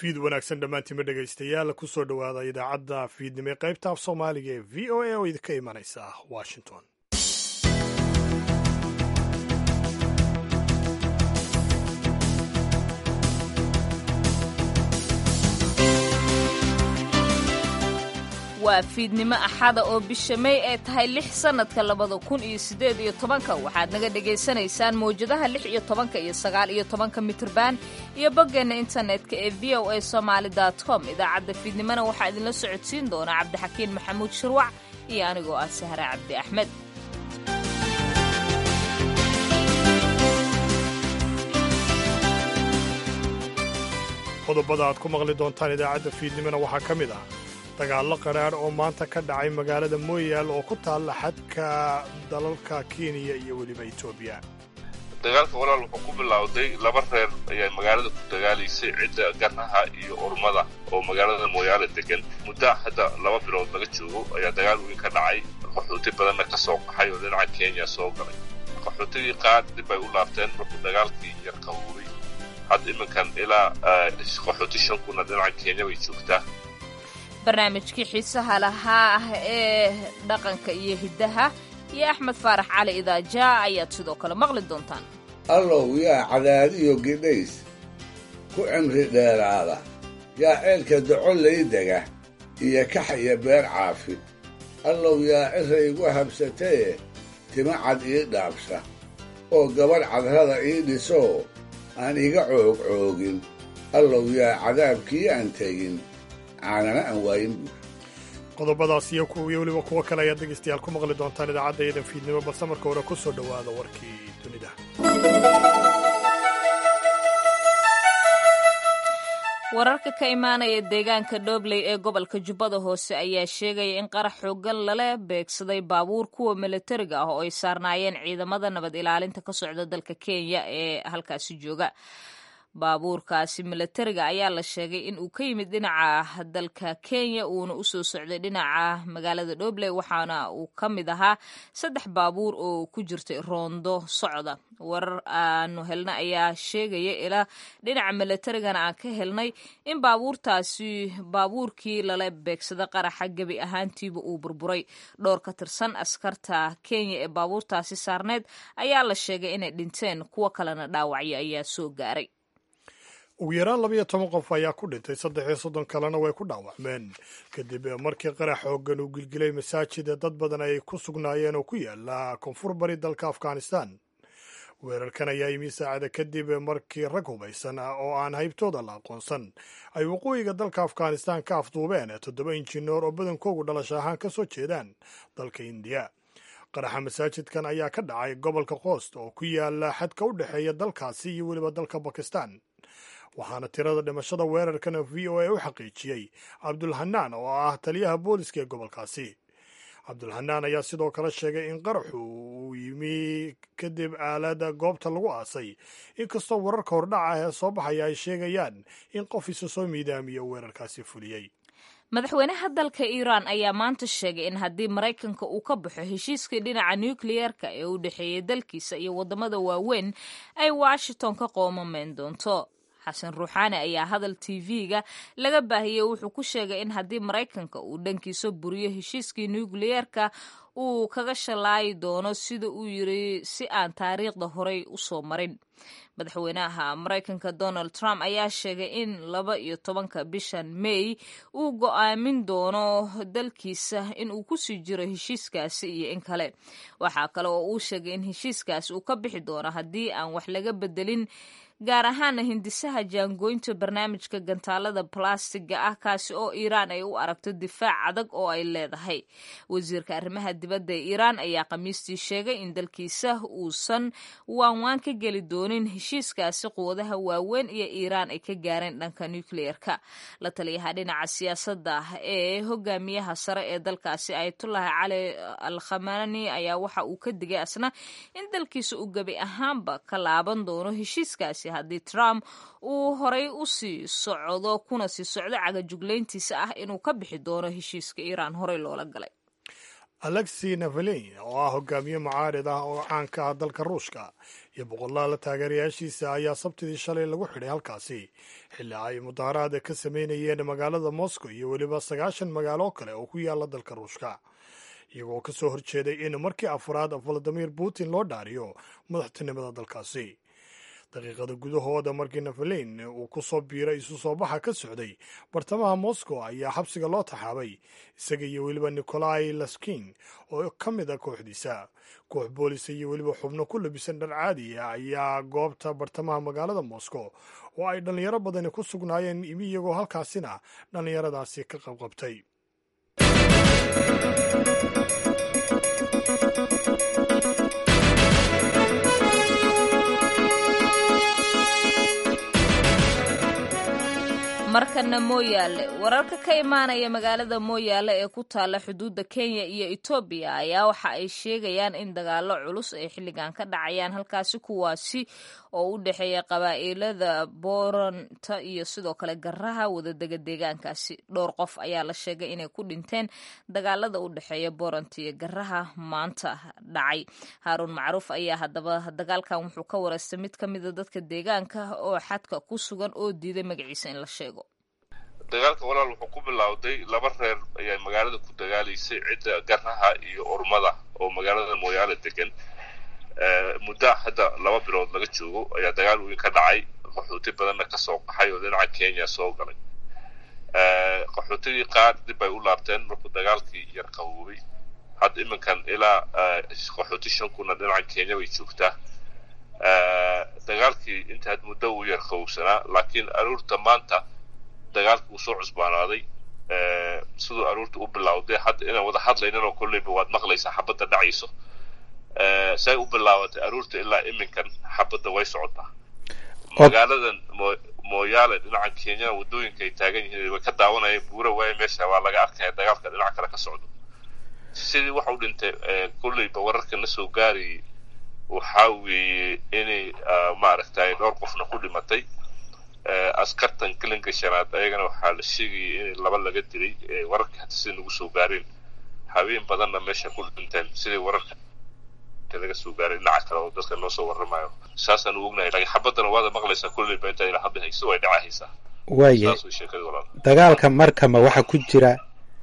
fiid wanaagsan dhammaantiinma dhegaystayaal kusoo dhowaada idaacadda fiidnimo ee qaybta af soomaaliga ee v o a oo idinka imanaysa washington waa fiidnimo axada oo bisha may ay tahay lix sannadka labada kun iyo siddeed iyo tobanka waxaad naga dhegaysanaysaan mawjadaha lix iyo tobanka iyo sagaal iyo tobanka mitirban iyo boggeenna internetka ee v o a somaali com idaacadda fiidnimona waxaa idinla socodsiin doona cabdixakiin maxamuud shirwac iyo anigoo ah sahre cabdi axmed qodobada aad ku maqli doontaan idaacadda fiidnimona waxaa ka mid ah dagaallo qaraadh oo maanta ka dhacay magaalada mooyaal oo ku taalla xadka dalalka kenya iyo weliba etoobiya dagaalka walaal wuxuu ku bilowday laba reer ayaa magaalada ku dagaalaysay cidda ganaha iyo urmada oo magaalada mooyaale degan muddo hadda laba bilood laga joogo ayaa dagaal weyn ka dhacay qaxooti badanna ka soo qaxay oo dhinaca kenya soo galay qaxootigii qaar dib ay u laabteen markuu dagaalkii yar qabuuray hadda iminkan ilaa qaxooti shan kuna dhinaca kenya bay joogtaa barnaamijkii xiisaha lahaa ah ee dhaqanka iyo hiddaha iyo axmed faarax cali idaaja ayaad sidoo kale maqli doontaan allow yaa cadaadiyo gidhays ku cimri dheeraada yaa ceelka docollay dega iyo kax iyo beer caafi allow yaa cira igu habsataye tima cad ii dhaabsha oo gabadh cadrada ii dhisoo aan iga coogcoogin allow yaa cadaabkii aan tegin qodobadaas iyo kuwiyo weliba kuwo kale ayaad dhegaystayaal ku maqli doontaan idaacadda iyadan fiidnimo balse marka hore ku soo dhowaada warkii dunida wararka ka imaanaya deegaanka dhobley ee gobolka jubbada hoose ayaa sheegaya in qarax xoogan lala beegsaday baabuur kuwa milatariga ah oo ay saarnaayeen ciidamada nabad ilaalinta ka socda dalka kenya ee halkaasi jooga baabuurkaasi milatariga ayaa la sheegay in uu ka yimid dhinaca dalka kenya uuna usoo socday dhinaca magaalada dhobley waxaana uu ka mid ahaa saddex baabuur oo ku jirtay roondo socda warar aanu helna ayaa sheegaya ilaa dhinaca milatarigana aan ka helnay in baabuurtaasi baabuurkii lala beegsada qaraxa gebi ahaantiiba uu burburay dhowr ka tirsan askarta kenya ee baabuurtaasi saarneed ayaa la sheegay inay dhinteen kuwo kalena dhaawacyo ayaa soo gaaray ugu yaraan labayo toban qof ayaa ku dhintay saddex iyo soddon kalena way ku dhaawacmeen kadib markii qarax xooggan uu gilgilay masaajida dad badan ay ku sugnaayeen oo ku yaala koonfur bari dalka afghanistan weerarkan ayaa yimi saacada kadib markii rag hubaysan oo aan haybtooda la aqoonsan ay waqooyiga dalka afghanistan ka afduubeen toddoba injineer oo badankoogu dhalasho ahaan ka soo jeedaan dalka indiya qaraxa masaajidkan ayaa ka dhacay gobolka qoost oo ku yaala xadka u dhexeeya dalkaasi iyo weliba dalka bakistan waxaana tirada dhimashada weerarkan v o a u xaqiijiyey cabdulhanaan oo ah taliyaha booliska ee gobolkaasi cabdulhanaan ayaa sidoo kale sheegay in qaraxu uu yimi kadib aalada goobta lagu aasay inkastoo wararka hordhaca ee soo baxaya ay sheegayaan in qof isa soo miidaamiyo weerarkaasi fuliyey madaxweynaha dalka iiraan ayaa maanta sheegay in haddii maraykanka uu ka baxo heshiiskii dhinaca nukliyeerka ee u dhexeeyay dalkiisa iyo waddamada waaweyn ay washington ka qoomameen doonto xasan ruuxaani ayaa hadal tv-ga laga baahiyey wuxuu ku sheegay in haddii maraykanka uu dhankiisa buriyo heshiiskii nukliyeerka uu kaga shalaayi doono sida uu yiri si aan taariikhda horey usoo marin madaxweynaha maraykanka donald trump ayaa sheegay in laba iyo tobanka bishan may uu go-aamin doono dalkiisa in uu kusii jiro heshiiskaasi iyo in kale waxaa kale oo uu sheegay in heshiiskaasi uu ka bixi doono haddii aan wax laga bedelin gaar ahaana hindisaha jaangooynta barnaamijka gantaalada balastiga ah kaasi oo iiraan ay u aragto difaac adag oo ay leedahay wasiirka arrimaha dibadda ee iiraan ayaa khamiistii sheegay in dalkiisa uusan waanwaan ka geli doonin heshiiskaasi quwadaha waaweyn iyo iiraan ay ka gaareen dhanka nukliyeerka la taliyaha dhinaca siyaasadda ee hogaamiyaha sare ee dalkaasi ayatullahi cali al khamani ayaa waxa uu ka digay asna in dalkiisa uu gebi ahaanba ka laaban doono heshiiskaasi haddii trump uu horay u sii socdo kuna sii socdo cagajuglayntiisa ah inuu ka bixi doono heshiiska iiraan horey loola galay alexi navalin oo ah hogaamiye mucaarid ah oo caanka ah dalka ruushka iyo boqolaala taageerayaashiisa ayaa sabtidii shalay lagu xidhay halkaasi xilli ay mudaharaada ka sameynayeen magaalada moscow iyo weliba sagaashan magaalo kale oo ku yaala dalka ruushka iyagoo ka soo horjeeday in markii afraad valadimir putin loo dhaariyo madaxtinimada dalkaasi daqiiqada gudahooda markii navalin uu ku soo biiray isu soo baxa ka socday bartamaha moscow ayaa xabsiga loo taxaabay isaga iyo weliba nikolai laskin oo ka mid a kooxdiisa koox boolisa iyo weliba xubno ku labisan dhar caadi ah ayaa goobta bartamaha magaalada moscow oo ay dhallinyaro badani ku sugnaayeen imi iyagoo halkaasina dhallinyaradaasi ka qabqabtay markana mooyaale wararka ka imaanaya magaalada mooyaale ee ku taalla xuduudda kenya iyo etoobiya ayaa waxa ay sheegayaan in dagaalo culus ay xilligan ka dhacayaan halkaasi kuwaasi oo u dhexeeya qabaa'ilada booranta iyo sidoo kale garaha wadadega deegaankaasi dhowr qof ayaa la sheegay inay ku dhinteen dagaalada u dhexeeya booranta iyo garaha maanta dhacay haaruun macruuf ayaa haddaba dagaalkan wuxuu ka wareystay mid ka mida dadka deegaanka oo xadka ku sugan oo diiday magaciisa in la sheego dagaalka walaal wuxuu ku bilowday laba reer ayaa magaalada ku dagaalaysay cidda garaha iyo urmada oo magaalada mooyaale degan muddo hadda laba bilood laga joogo ayaa dagaal weyn ka dhacay qaxooti badanna kasoo qaxay oo dhinaca kenya soo galay qaxootidii qaar dib bay u laabteen markuu dagaalkii yar qaboobay hadda iminkan ilaa qaxooti shan kuna dhinaca kenya bay joogtaa dagaalkii intaad muddo uu yar qabowsanaa laakiin aruurta maanta dagaalkii uu soo cusbaanaaday siduu aruurta u bilowday hadda inaan wada hadlayninoo kolleyba waad maqlaysaa xabadda dhacayso say u bilaabatay aruurta ilaa iminkan xabadda way socotaa magaaladan mooyaale dhinaca kenyana waddooyinka ay taagan yihiin way ka daawanayeen buura waaye meesha waa laga arkaya dagaalka dhinaca kale ka socdo sidii waxa u dhintay kolleyba wararka na soo gaarayay waxaa weeye inay maaragtay dhowr qofna ku dhimatay askartan gelinka shanaad ayagana waxaa la sheegayay in laba laga dilay wararka hata sida nagu soo gaareen haween badanna meesha ku dhinteen sidai wararka laga soo gaaray dhinaca kale oo dadka noo soo warramayo saasaan u ognahay laakiin xabaddana waada maqlaysaa kolleyba intaa ila hadda hayso way dhacahaysaa waaye dagaalka markama waxaa ku jira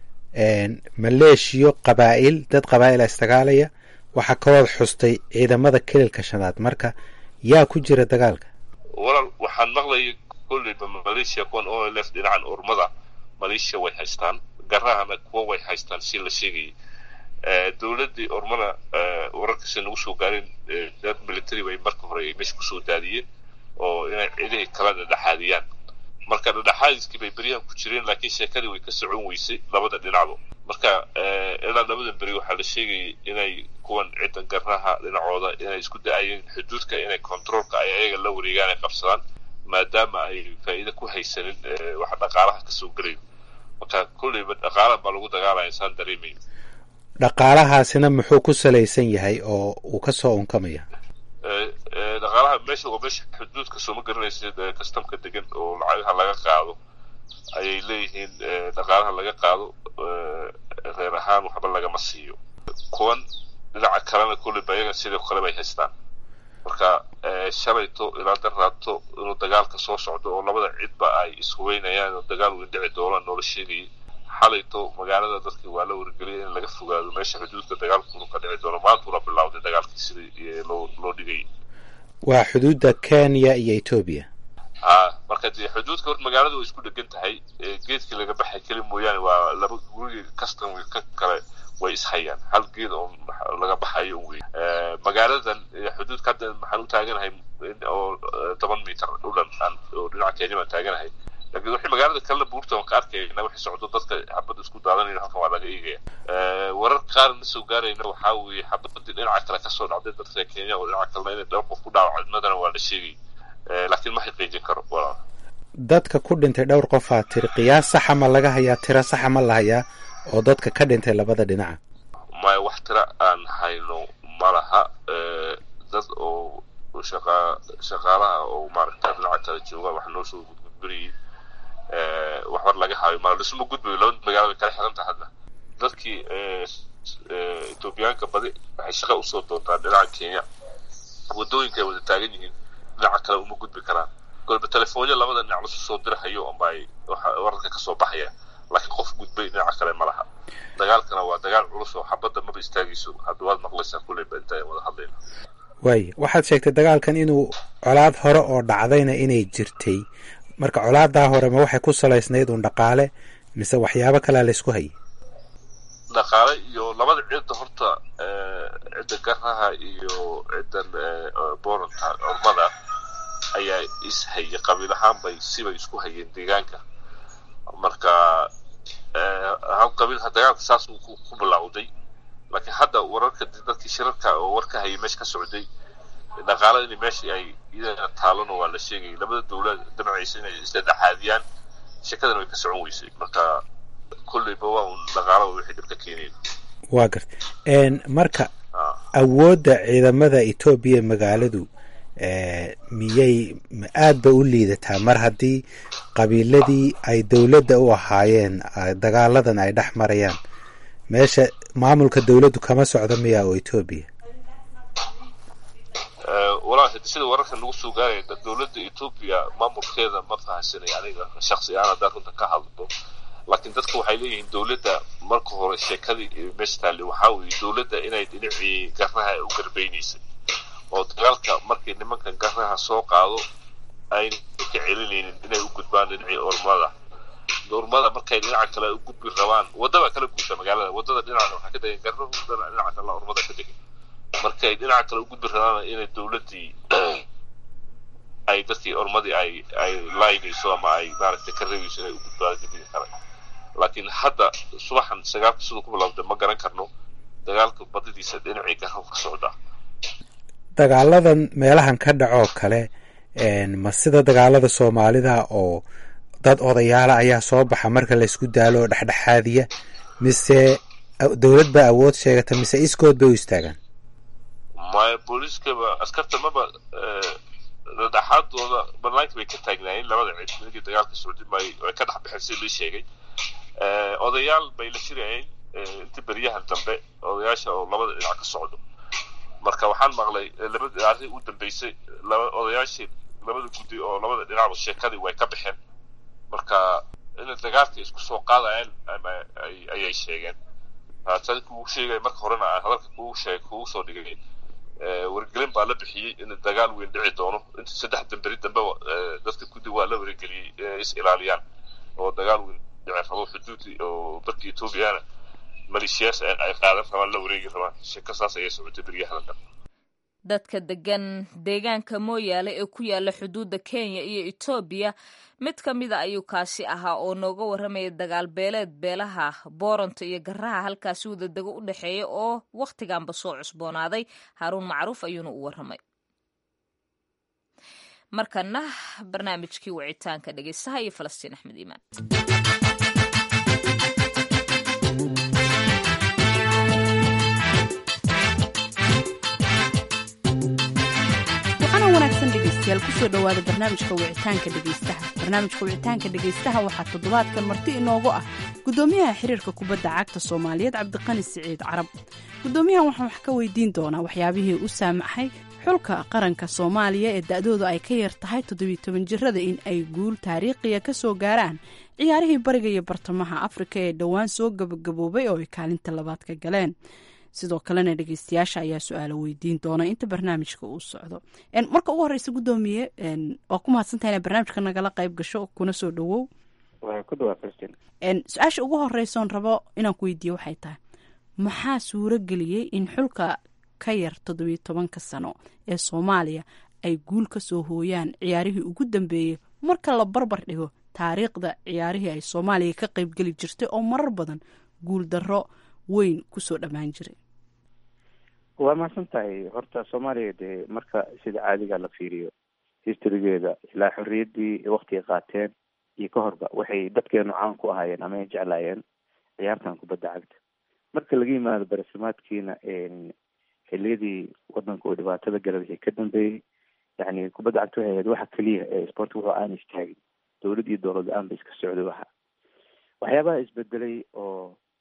maleeshiyo qabaa'il dad qabaa'ila isdagaalaya waxaa kalood xustay ciidamada kelilka shanaad marka yaa ku jira dagaalka walaal waxaan maqlayay kolleyba maleeshiya kuwan o l f dhinacan urmada maleeshiya way haystaan garahana kuwa way haystaan si la sheegayay dowladdii urmana wararkasi nagu soo gaareen dad military bay marka hore ay meesha kusoo daadiyeen oo inay cidihii kala dhadhexaadiyaan marka dhadhexaadiskii bay beryahan ku jireen laakiin sheekadii way ka socon weysay labada dhinacba marka ilaa labadan beri waxaa la sheegayay inay kuwan ciddan garaha dhinacooda inay isku da-ayeen xuduudka inay controolka ay ayaga la wareegaan ay qabsadaan maadaama ay faa'iida ku haysanin waxa dhaqaalaha kasoo gelayo marka kolleyba dhaqaala baa lagu dagaalaya saan dareemayo dhaqaalahaasina muxuu ku salaysan yahay oo uu ka soo unkamaya dhaqaalaha meesha waa meesha xuduudka sooma garanaysa kastamka degan oo lacagaha laga qaado ayay leeyihiin dhaqaalaha laga qaado reer ahaan waxba lagama siiyo kuwan dhinaca kalena kolleyba ayagan sidoo kale bay haystaan marka shalayto ilaa daraato inuu dagaalka soo socdo oo labada cidba ay ishubeynayaan oo dagaal weyn dhici doonaan noola sheegayay xalayto magaalada dadkii waa la wargeliyay in laga fogaado meesha xuduudka dagaalkunu ka dhici doono maantuna bilowday dagaalkii sidii loo loo dhigayay waa xuduudda kenya iyo etoobiya a marka dee xuduudka horta magaalada way isku dhegan tahay geedkii laga baxay keli mooyaane waa laba gurigi kastan ka kale way ishayaan hal geed oo laga baxayo wey magaaladan xuduudka hadda maxaan u taaganahay oo toban mitar dhulan oo dhinaca kenya baan taaganahay lakiin wixii magaalada kalena buurta waan ka arkayna wixii socdo dadka xabadda isku daadanayna halkan waa laga eegaya warar qaar na soo gaarayna waxaa weeye xabadii dhinaca kale kasoo dhacday dadka kenya oo dhinaca kalena inay dhowr qof ku dhaawacmadana waa la sheegay laakiin ma xaqiijin karo walaal dadka ku dhintay dhowr qofaa tiri qiyaas saxa ma laga hayaa tiro saxa ma la hayaa oo dadka ka dhintay labada dhinaca maya wax tira aan hayno ma laha dad oo shaqa shaqaalaha oo maaragta dhinaca kale jooga wax noo soo gudgudbinayay waxbar laga haayo mala dhisma gudbayo labada magaalo bay kala xiran tahay hadda dadkii etoobiyaanka badi waxay shaqa usoo doontaan dhinaca kenya waddooyinka ay wada taagan yihiin dhinaca kale uma gudbi karaan golba telefoonyo labada dhinac lasu soo dirahayo unba ay wararka kasoo baxaya laakiin qof gudbay dhinaca kale ma laha dagaalkana waa dagaal culus oo xabadda maba istaagayso hadda waad maqlaysaa kulleyba inta ay wada hadlayna waay waxaad sheegtay dagaalkan inuu colaad hore oo dhacdayna inay jirtay marka colaadaa hore ma waxay ku salaysnayd uun dhaqaale mise waxyaabo kalea laysku hayay dhaqaale iyo labada cidda horta cidda garaha iyo ciddan booranta ormada ayaa is hayay qabiil ahaan bay sibay isku hayeen deegaanka marka hal qabiilha dagaalka saas uu ku bilowday laakiin hadda wararka dadkii shirarka oo warka hayay meesha ka socday dhaqaala in meeshii ay iyadana taalano waa la sheegayay labada dowlad damcaysa inay isdhexaadiyaan shekadana way ka socon weysay marka kolleyba waa un dhaqaala wixii dhibka keenayn waa garta marka awoodda ciidamada etoobiya magaaladu miyay aad ba u liidataa mar haddii qabiiladii ay dowladda u ahaayeen dagaaladan ay dhex marayaan meesha maamulka dowladdu kama socdo miya oo etoobiya walahi sida wararka nagu soo gaaraya dowladda etoobiya maamulkeeda ma fahamsanay aniga shaksi ahaan haddaan runta ka hadlo laakiin dadka waxay leeyihiin dowladda marka hore sheekadii meesha taali waxaa weeye dowladda inay dhinacii garnaha u garbeynaysay oo dagaalka markii nimankan garnaha soo qaado ayna ka celinaynin inay u gudbaan dhinacii ormada ormada markay dhinaca kale u gudbi rabaan waddaba kala guusha magaalada waddada dhinaca waxaa ka degan garnuhu dhinaca kale ormada ka degan markay dhinaca kale u gudbi rabaan inay dowladdii ay dadkii ormadii ay ay laaynayso ama ay maaragtay ka reebayso inay u gudbaan dibida kale laakiin hadda subaxan sagaalka siduu ku bilowday ma garan karno dagaalka badidiisa dhinacii garnuhu ka socdaa dagaaladan meelahan ka dhacoo kale ma sida dagaalada soomaalida oo dad odayaala ayaa soo baxa marka laysku daalo oo dhexdhexaadiya mise dowlad baa awood sheegata mise iskood bay u istaagaan maya booliiskaba askarta maba dhexdhexaadooda banaanka bay ka taagnaayeen labada cid ninkii dagaalka socdi maayo way ka dhex baxeen sida lii sheegay odayaal bay la shirayeen intii beryahan dambe odayaasha oo labada dhinac ka socdo marka waxaan maqlay labada arrin u dambeysay laba odayaashii labada guddi oo labada dhinacba sheekadii way ka baxeen marka inay dagaalka isku soo qaadayaan ayay sheegeen tan kugu sheegay marka horena aan hadalka kugu sheegay kugu soo dhigay wargelin baa la bixiyey in dagaal weyn dhici doono inta saddex damberi dambe dadka guddi waa la wargeliyey is ilaaliyaan oo dagaal weyn dhici rabo xuduudi oo dalka etoobiyana maleeshiyaas ay qaadan rabaan la wareegi rabaan sheeko saas ayay socotay beryahan dhan dadka degan deegaanka mooyaale ee ku yaala xuduudda kenya iyo etoobiya mid ka mida ayuu kaasi ahaa oo nooga warramaya dagaal beeleed beelaha booranto iyo garaha halkaasi wadadego u dhexeeya oo wakhtiganba soo cusboonaaday haaruun macruuf ayuuna u warramay markana barnaamijkii wicitaanka dhegeystaha iyo falastiin axmed iimaan dhegeystayaal kusoo dhowaada barnaamijka wicitaanka dhegeystaha barnaamijka wicitaanka dhegeystaha waxaa toddobaadkan marti inoogu ah gudoomiyaha xiriirka kubadda cagta soomaaliyeed cabdiqani siciid carab gudoomiyahan waxaan wax ka weydiin doonaa waxyaabihii u saamaxay xulka qaranka soomaaliya ee da-doodu ay ka yar tahay toddobiyo toban jirada in ay guul taariikhiya ka soo gaaraan ciyaarihii bariga iyo bartamaha afrika ee dhowaan soo gabagaboobay oo ay kaalinta labaad ka galeen sidoo kalena dhegeystayaasha ayaa su-aalo weydiin doona inta barnaamijka uu socdo marka ugu horeysa gudoomiye waa ku mahadsantaha ina barnaamijka nagala qayb gasho kuna soo dhawow su-aasha ugu horeysoon rabo inaan ku weydiiyo waxay tahay maxaa suuro geliyey in xulka ka yar toddobiyo tobanka sano ee soomaaliya ay guul ka soo hooyaan ciyaarihii ugu dambeeyey marka la barbar dhigo taariikhda ciyaarihii ay soomaaliya ka qeybgeli jirtay oo marar badan guul darro weyn kusoo dhammaan jiray waa mahadsan tahay horta soomaaliya dee marka sida caadiga la fiiriyo historygeeda ilaa xorriyaddii waktiga qaateen iyo ka horba waxay dadkeenu caan ku ahaayeen ama ay jeclaayeen ciyaartan kubadda cagta marka laga yimaado barasamaadkiina xiliyadii wadanka uu dhibaatada gala wixii ka dambeeyey yani kubadda cagta waxay ahayd waxa keliya ee sportka wuxuu aan istaagin dowlad iyo dowlad la-aan ba iska socday waxa waxyaabaha isbedelay oo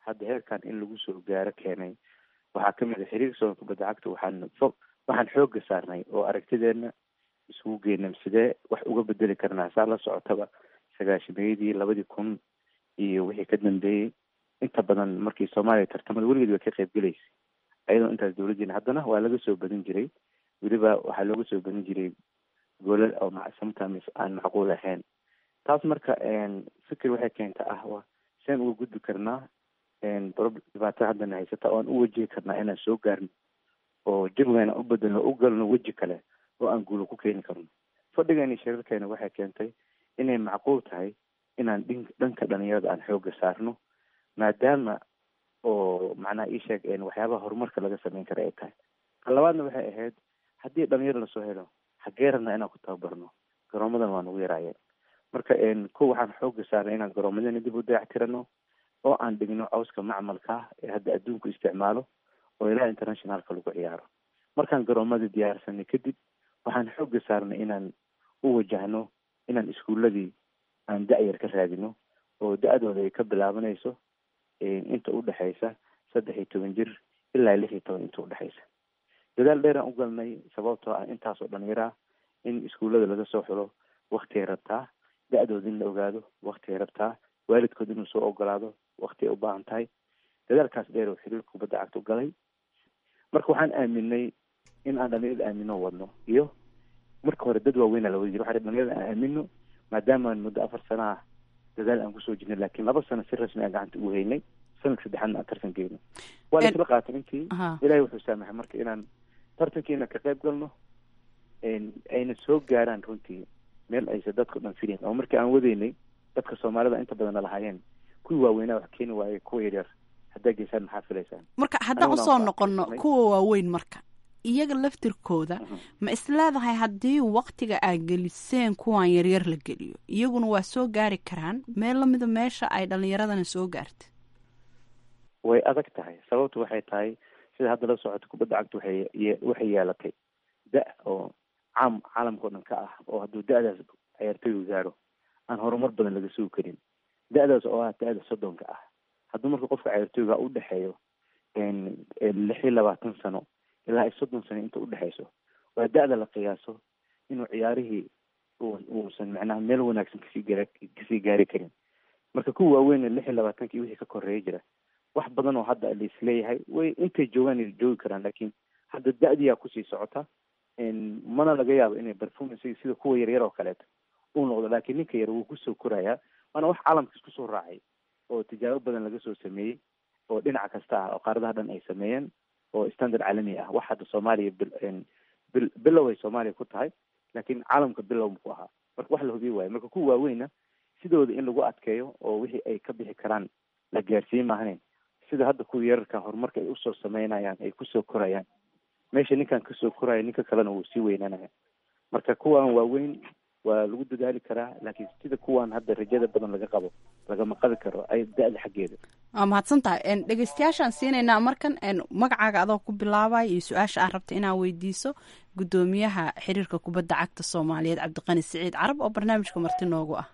hadda heerkan in lagu soo gaaro keenay waxaa kamid a xiriirka soomaalka kubadda cagta waxaan fo waxaan xooga saarnay oo aragtideena isugu geynam sidee wax uga bedeli karnaa saa la socotaba sagaashameeyadii labadii kun iyo wixii ka dambeeyey inta badan markii soomaaliya tartamada weligeed way ka qayb gelaysay ayadoo intaas dawladdiina haddana waa laga soo badin jiray weliba waxaa looga soo badin jiray goolal oo sometimes aan macquul ahayn taas marka fikir waxay keenta ah wa seen uga gudbi karnaa dhibaato haddana haysata oo aan u wajihi karnaa inaan soo gaarno oo jawigaan u bedelno u galno weji kale oo aan guulo ku keeni karno fadhigeeni shirarkeena waxay keentay inay macquul tahay inaan dhin dhanka dhalinyarada aan xooga saarno maadaama oo macnaha ii sheeg waxyaabaha horumarka laga sameyn kara ay tahay ka labaadna waxay ahayd haddii dhalinyaro lasoo helo xagee rabnaa inaan ku tababarno garoomadan waa nagu yaraayeen marka ko waxaan xooga saarnay inaan garoomadana dib u dayactirano oo aan dhigno cawska macmalka ee hadda adduunku isticmaalo oo ilaa internationalka lagu ciyaaro markaan garoomada diyaarsanay kadib waxaan xooga saarnay inaan u wajahno inaan iskuuladii aan da-yar ka raadino oo da-dooda ay ka bilaabanayso inta udhexaysa saddex iyo toban jir ilaa lix iyo toban inta udhexaysa dadaal dheeraan u galnay sababtoo ah intaasoo dhalinyara in iskuullada laga soo xulo waktigay rabtaa da-dooda in la ogaado waktigay rabtaa waalidkood inuu soo ogolaado wakti ay u baahan tahay dadaalkaas dheer oo xiriirka kubadda cagta u galay marka waxaan aaminay in aan dhalinyarada aamino wadno iyo marka hore dad waaweynaa la wadi jira waxa dhalinyarada aan aamino maadaama aan muddo afar sana ah dadaal aan kusoo jirnay laakiin laba sano si rasmi aan gacanta ugu haynay sanadka saddexaadna aan tartan geyno waa la isla qaatay intii ilaahay wuxuu saamaxay marka inaan tartankiina ka qayb galno ayna soo gaaraan runtii meel aysa dadka dhan filayn oo markii aan wadaynay dadka soomaalida inta badanna lahaayeen kuwii waaweynaa wax keeni waayey kuwa yaryar haddaa geysaan maxaa filaysaan marka haddaan usoo noqono kuwa waaweyn marka iyaga laftirkooda ma isleedahay haddii waktiga aad geliseen kuwan yaryar la geliyo iyaguna waa soo gaari karaan meel lamida meesha ay dhalinyaradana soo gaartay way adag tahay sababtu waxay tahay sida hadda la socoto kubadda cagta waxay waxay yeelatay da oo caam caalamka o dhan ka ah oo hadduu da-daas ciyaartoygu gaaro aan horumar badan laga sugi karin da-daas oo ah da-da soddonka ah hadduu marka qofka ciyaartoyga u dhexeeyo lix iyo labaatan sano ilaa ay soddon sano inta udhexayso waa da-da la qiyaaso inuu ciyaarihii uusan macnaha meel wanaagsan kasii gaar kasii gaari karin marka kuwa waaweyn lix iyo labaatanki wixii ka koreeya jira wax badan oo hadda laisleeyahay way intay joogaan ay joogi karaan laakiin hadda da-diyaa kusii socota mana laga yaabo inay performance sida kuwa yaryar oo kaleeto uu noqdo laakiin ninka yar wuu kusoo korayaa waana wax caalamka isku soo raacay oo tijaabo badan laga soo sameeyey oo dhinac kasta ah oo qaaradaha dhan ay sameeyeen oo standard caalami ah wax hadda soomaaliya bil bilow ay soomaaliya ku tahay laakiin caalamka bilow ku ahaa marka wax la hubiye waayo marka kuwa waaweyna sidooda in lagu adkeeyo oo wixii ay ka bixi karaan la gaarsiin maahayn sida hadda kuwa yararka horumarka ay usoo sameynayaan ay kusoo korayaan meesha ninkan kasoo koraya ninka kalena wuu sii weynanaya marka kuwan waaweyn waa lagu dadaali karaa laakiin sida kuwan hadda rajada badan laga qabo lagama qabi karo ay da-da xaggeeda waa mahadsan tahay dhegeystayaashaan siinaynaa markan magacaaga adoo ku bilaabaya iyo su-aasha aad rabta inaad weydiiso guddoomiyaha xiriirka kubadda cagta soomaaliyeed cabdiqani siciid carab oo barnaamijka marti noogu ah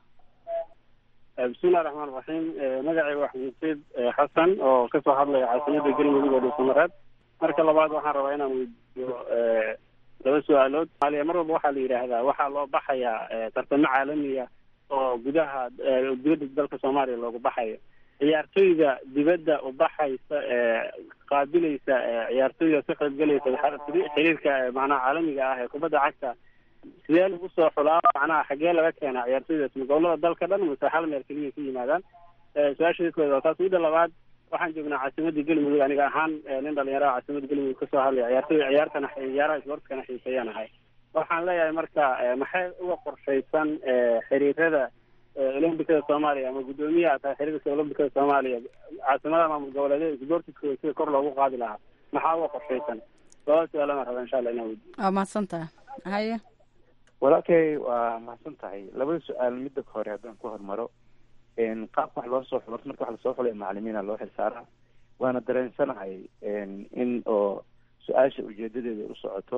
bismillahi raxmaan raxiim magacayga waa xamuuseed xasan oo kasoo hadlaya caasimada galmudug oo dhuusamareed marka labaad waxaan rabaa inaan weydiiyo laba su-aalood somaaliya mar walba waxaa la yidhaahdaa waxaa loo baxayaa tartamo caalamiya oo gudaha dibadda dalka soomaaliya loogu baxayo ciyaartoyda dibadda u baxaysa qaabilaysa ciyaartoyda ka qaybgalaysa xiriirka macnaha caalamiga ah ee kubadda cagta sidee lagu soo xulaa macnaha xaggee laga keenaa ciyaartoydaas ma gobolada dalka dhan mase hal meel keliya ka yimaadaan su-aasha kooda taas midda labaad waxaan joognaa caasimadda galmudug aniga ahaan nin dhalinyaraha caasimada galmudug kasoo hadlaya ciyaartoy ciyaartana ciyaaraha isboortkana xiiseeyaan ahay waxaan leeyahay marka maxay uga qorshaysan xiriirada olombikada soomaaliya ama guddoomiyaha tahay xiriirka olombikada soomaaliya caasimadaha maamul goboleedyada isboortiskooda sida kor loogu qaadi lahaa maxaa uga qorshaysan labada su-aalana raba insha allah inaan weydiyo waa mahadsan tahay haye walaalkay waa mahadsan tahay labada su-aal midda hore haddaan ku hormaro qaabka wax loo soo xulo marka wax lasoo xulay macalimiina loo xilsaaraa waana dareensanahay in oo su-aasha ujeedadeeda u socoto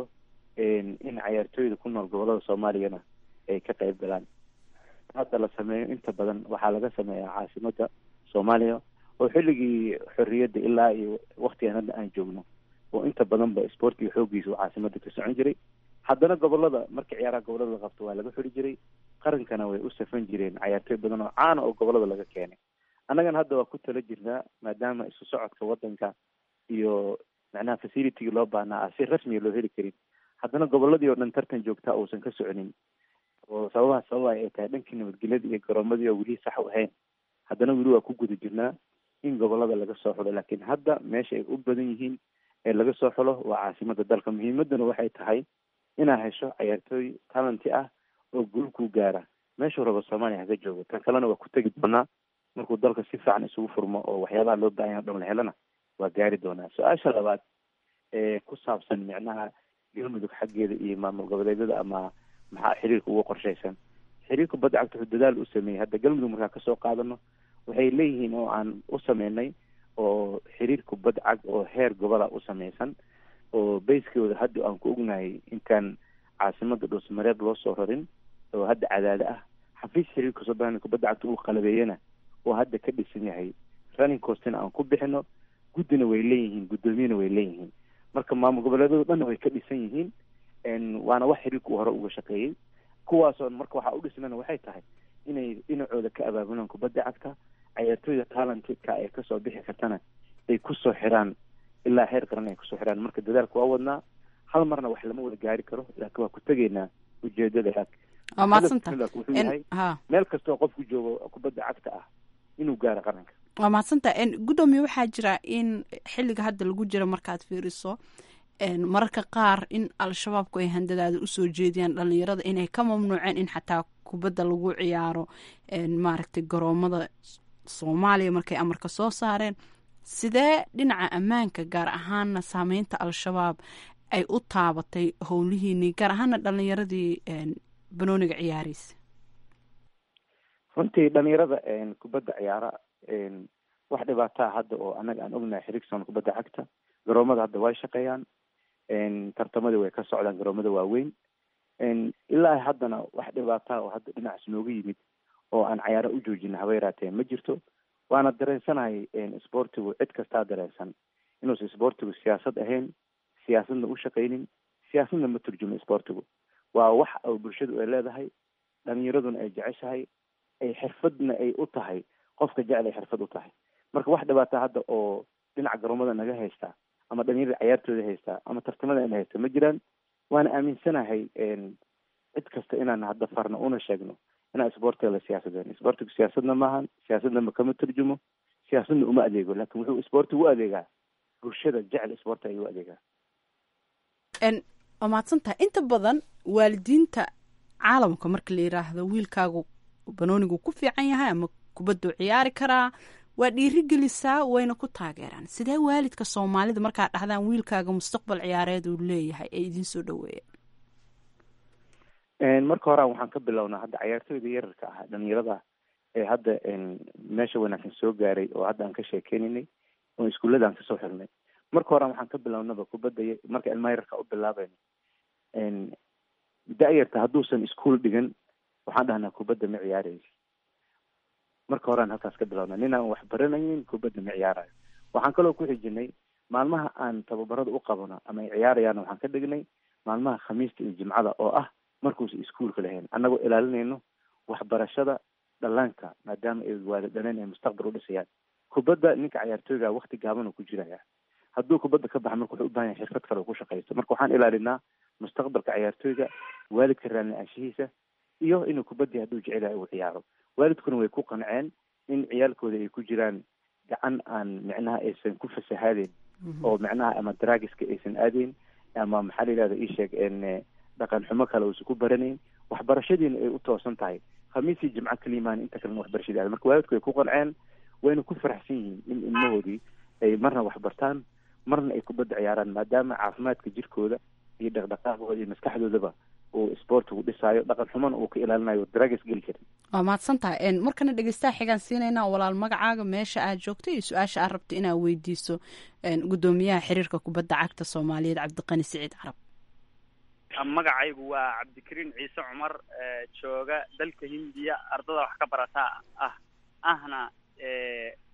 in cayaartooyda ku nool gobolada soomaaliyana ay ka qayb galaan hadda la sameeyo inta badan waxaa laga sameeyaa caasimada soomaaliya oo xilligii xorriyadda ilaa iyo waktigan hadda aan joogno oo inta badanba sportiga xooggiisa uu caasimada ka socon jiray haddana gobolada markii ciyaaraha gobolada la qabto waa laga xuri jiray qarankana way u safan jireen cayaartooy badan oo caana oo gobolada laga keenay annagana hadda waa ku tala jirnaa maadaama isu socodka wadanka iyo macnaha facilitygii loo baahnaa ah si rasmiga loo heli karin haddana goboladii oo dhan tartan joogtaa uusan ka soconin oo sababaha sababa ay tahay dhankii nabadgelyada iyo garoomadii oo weli sax u ahayn haddana weli waa ku guda jirnaa in gobolada laga soo xulo laakiin hadda meesha ay u badan yihiin ee laga soo xulo waa caasimada dalka muhiimadana waxay tahay inaa hesho cayaartooy talenty ah oo guul ku gaara meeshuu rabo soomaaliya haga joogo tan kalena waa ku tegi doonaa markuu dalka si fiican isugu furmo oo waxyaabaha loo baahan yaha o dhan la helana waa gaari doonaa su-aasha labaad ee ku saabsan micnaha galmudug xaggeeda iyo maamul goboleedyada ama maxaa xiriirka ugu qorshaysan xiriirka badda cagta wuxuu dadaal u sameeyey hadda galmudug markaa kasoo qaadano waxay leeyihiin oo aan u sameynay oo xiriirka badda cag oo heer gobola u sameysan oo bayskooda hadda aan ku ognahay intaan caasimada dhuusmareeb loo soo rarin oo hadda cadaado ah xafiis xiriirka soomaalika badda cagta uu qalabeeyana oo hadda ka dhisan yahay running costina aan ku bixino guddina way leeyihiin guddoomiyana way leeyihiin marka maamul goboleedyadu dhanna way ka dhisan yihiin waana wax xiriirka uu hore uga shaqeeyey kuwaasoo marka waxaa u dhisnana waxay tahay inay dhinacooda ka abaabulaan kubadda cagta cayaartooyda talentedka ee kasoo bixi kartana ay kusoo xiraan ilaa heer qaran ay kusoo xiraan marka dadaalka waa wadnaa hal marna wax lama wada gaari karo laakiin waa ku tegaynaa ujeedada waa mahadsanta wuxuu yahay ha meel kastoo qofku joogo kubadda cagta ah inuu gaaro qaranka waa mahadsanta guddoomiye waxaa jira in xilliga hadda lagu jiro markaad fiiriso mararka qaar in al-shabaabku ay handadaada usoo jeediyaan dhalinyarada inay ka mamnuuceen in xataa kubadda lagu ciyaaro maaragtay garoomada soomaaliya markay amarka soo saareen sidee dhinaca ammaanka gaar ahaana saameynta al-shabaab ay u taabatay howlihiinii gaar ahaana dhalinyaradii banooniga ciyaaraysa runtii dhalinyarada kubadda ciyaara wax dhibaataa hadda oo annaga aan ognahay xirigson kubadda cagta garoomada hadda way shaqeeyaan tartamadii way ka socdaan garoomada waaweyn ilaa haddana wax dhibaataa oo hadda dhinacaas nooga yimid oo aan cayaaro u joojina haba yaraatee ma jirto waana dareensanahay sportigu cid kastaa dareensan inuusan sportigu siyaasad ahayn siyaasadna u shaqaynin siyaasadna ma turjumo sportigu waa wax oo bulshadu ay leedahay dhalinyaraduna ay jeceshahay ay xirfadna ay u tahay qofka jecel ay xirfad u tahay marka wax dhibaata hadda oo dhinaca garoomada naga haystaa ama dhalinyarada cayaartooda haystaa ama tartamada ina haysta ma jiraan waana aaminsanahay cid kasta inaan hadda farno una sheegno inaan sportiga la siyaasadeen sportigu siyaasadna maahan siyaasadna ma kama turjumo siyaasadna uma adeego laakin wuxuu sportigu u adeegaa bulshada jecel sporti ayuu u adeegaa waa mahadsantahay inta badan waalidiinta caalamka marka la yiraahdo wiilkaagu banoonigu ku fiican yahay ama kubaddu ciyaari karaa waa dhiirigelisaa wayna ku taageeraan sidee waalidka soomaalida markaa dhahdaan wiilkaaga mustaqbal ciyaareed uu leeyahay ay idiin soo dhaweeyeen marka horean waxaan ka bilownaa hadda cayaartooyda yararka ah dhalinyarada ee hadda meesha wanaagsan soo gaaray oo hadda aan ka sheekeynaynay oo iskuullada aan kasoo xirnay marka horean waxaan ka bilownaba kubadda marka ilmaha yararka u bilaabayno da-yarta hadduusan iskuol dhigan waxaan dhahnaa kubadda ma ciyaaraysa marka horean halkaas ka bilowna nin aan wax baranaynin kubadda ma ciyaarayo waxaan kaloo ku xijinay maalmaha aan tababarada u qabano ama ay ciyaarayaan waxaan ka dhignay maalmaha khamiista iyo jimcada oo ah markuusa iskuolka lahayn annagoo ilaalinayno waxbarashada dhallaanka maadaama ay waada dhaleen ay mustaqbal u dhisayaan kubadda ninka cayaartooyga wakti gaaban uu ku jiraya hadduu kubadda ka baxa marka wuxuu u bahan yahay xirfad kale uu ku shaqaysto marka waxaan ilaalinaa mustaqbalka cayaartooyga waalidka raalli-aanshihiisa iyo inuu kubaddii hadduu jecelahay uu ciyaaro waalidkuna way ku qanceen in ciyaalkooda ay ku jiraan gacan aan micnaha aysan ku fasahaadeen oo micnaha ama draagiska aysan aadayn ama maxaa la yihahda isheeg dhaqan xumo kale uusan ku baranayn waxbarashadiina ay u toosan tahay khamiisii jimco kaliimaan inta kalena waxbarashadii aada marka waalidku way ku qanceen wayna ku faraxsan yihiin in ilmahoodii ay marna waxbartaan marna ay kubadda ciyaaraan maadaama caafimaadka jirkooda iyo dhaqdhaqaaqooda iyo maskaxdoodaba uu sportigu dhisaayo dhaqan xumana uu ka ilaalinayo dragas geli karin waa mahadsan tahay markana dhegeystaha xigaan siinaynaa walaal magacaaga meesha aad joogto iyo su-aasha aad rabta inaad weydiiso guddoomiyaha xiriirka kubadda cagta soomaaliyeed cabdiqani siciid carab magacaygu waa cabdikariin ciise cumar jooga dalka hindiya ardada wax ka barata ah ahna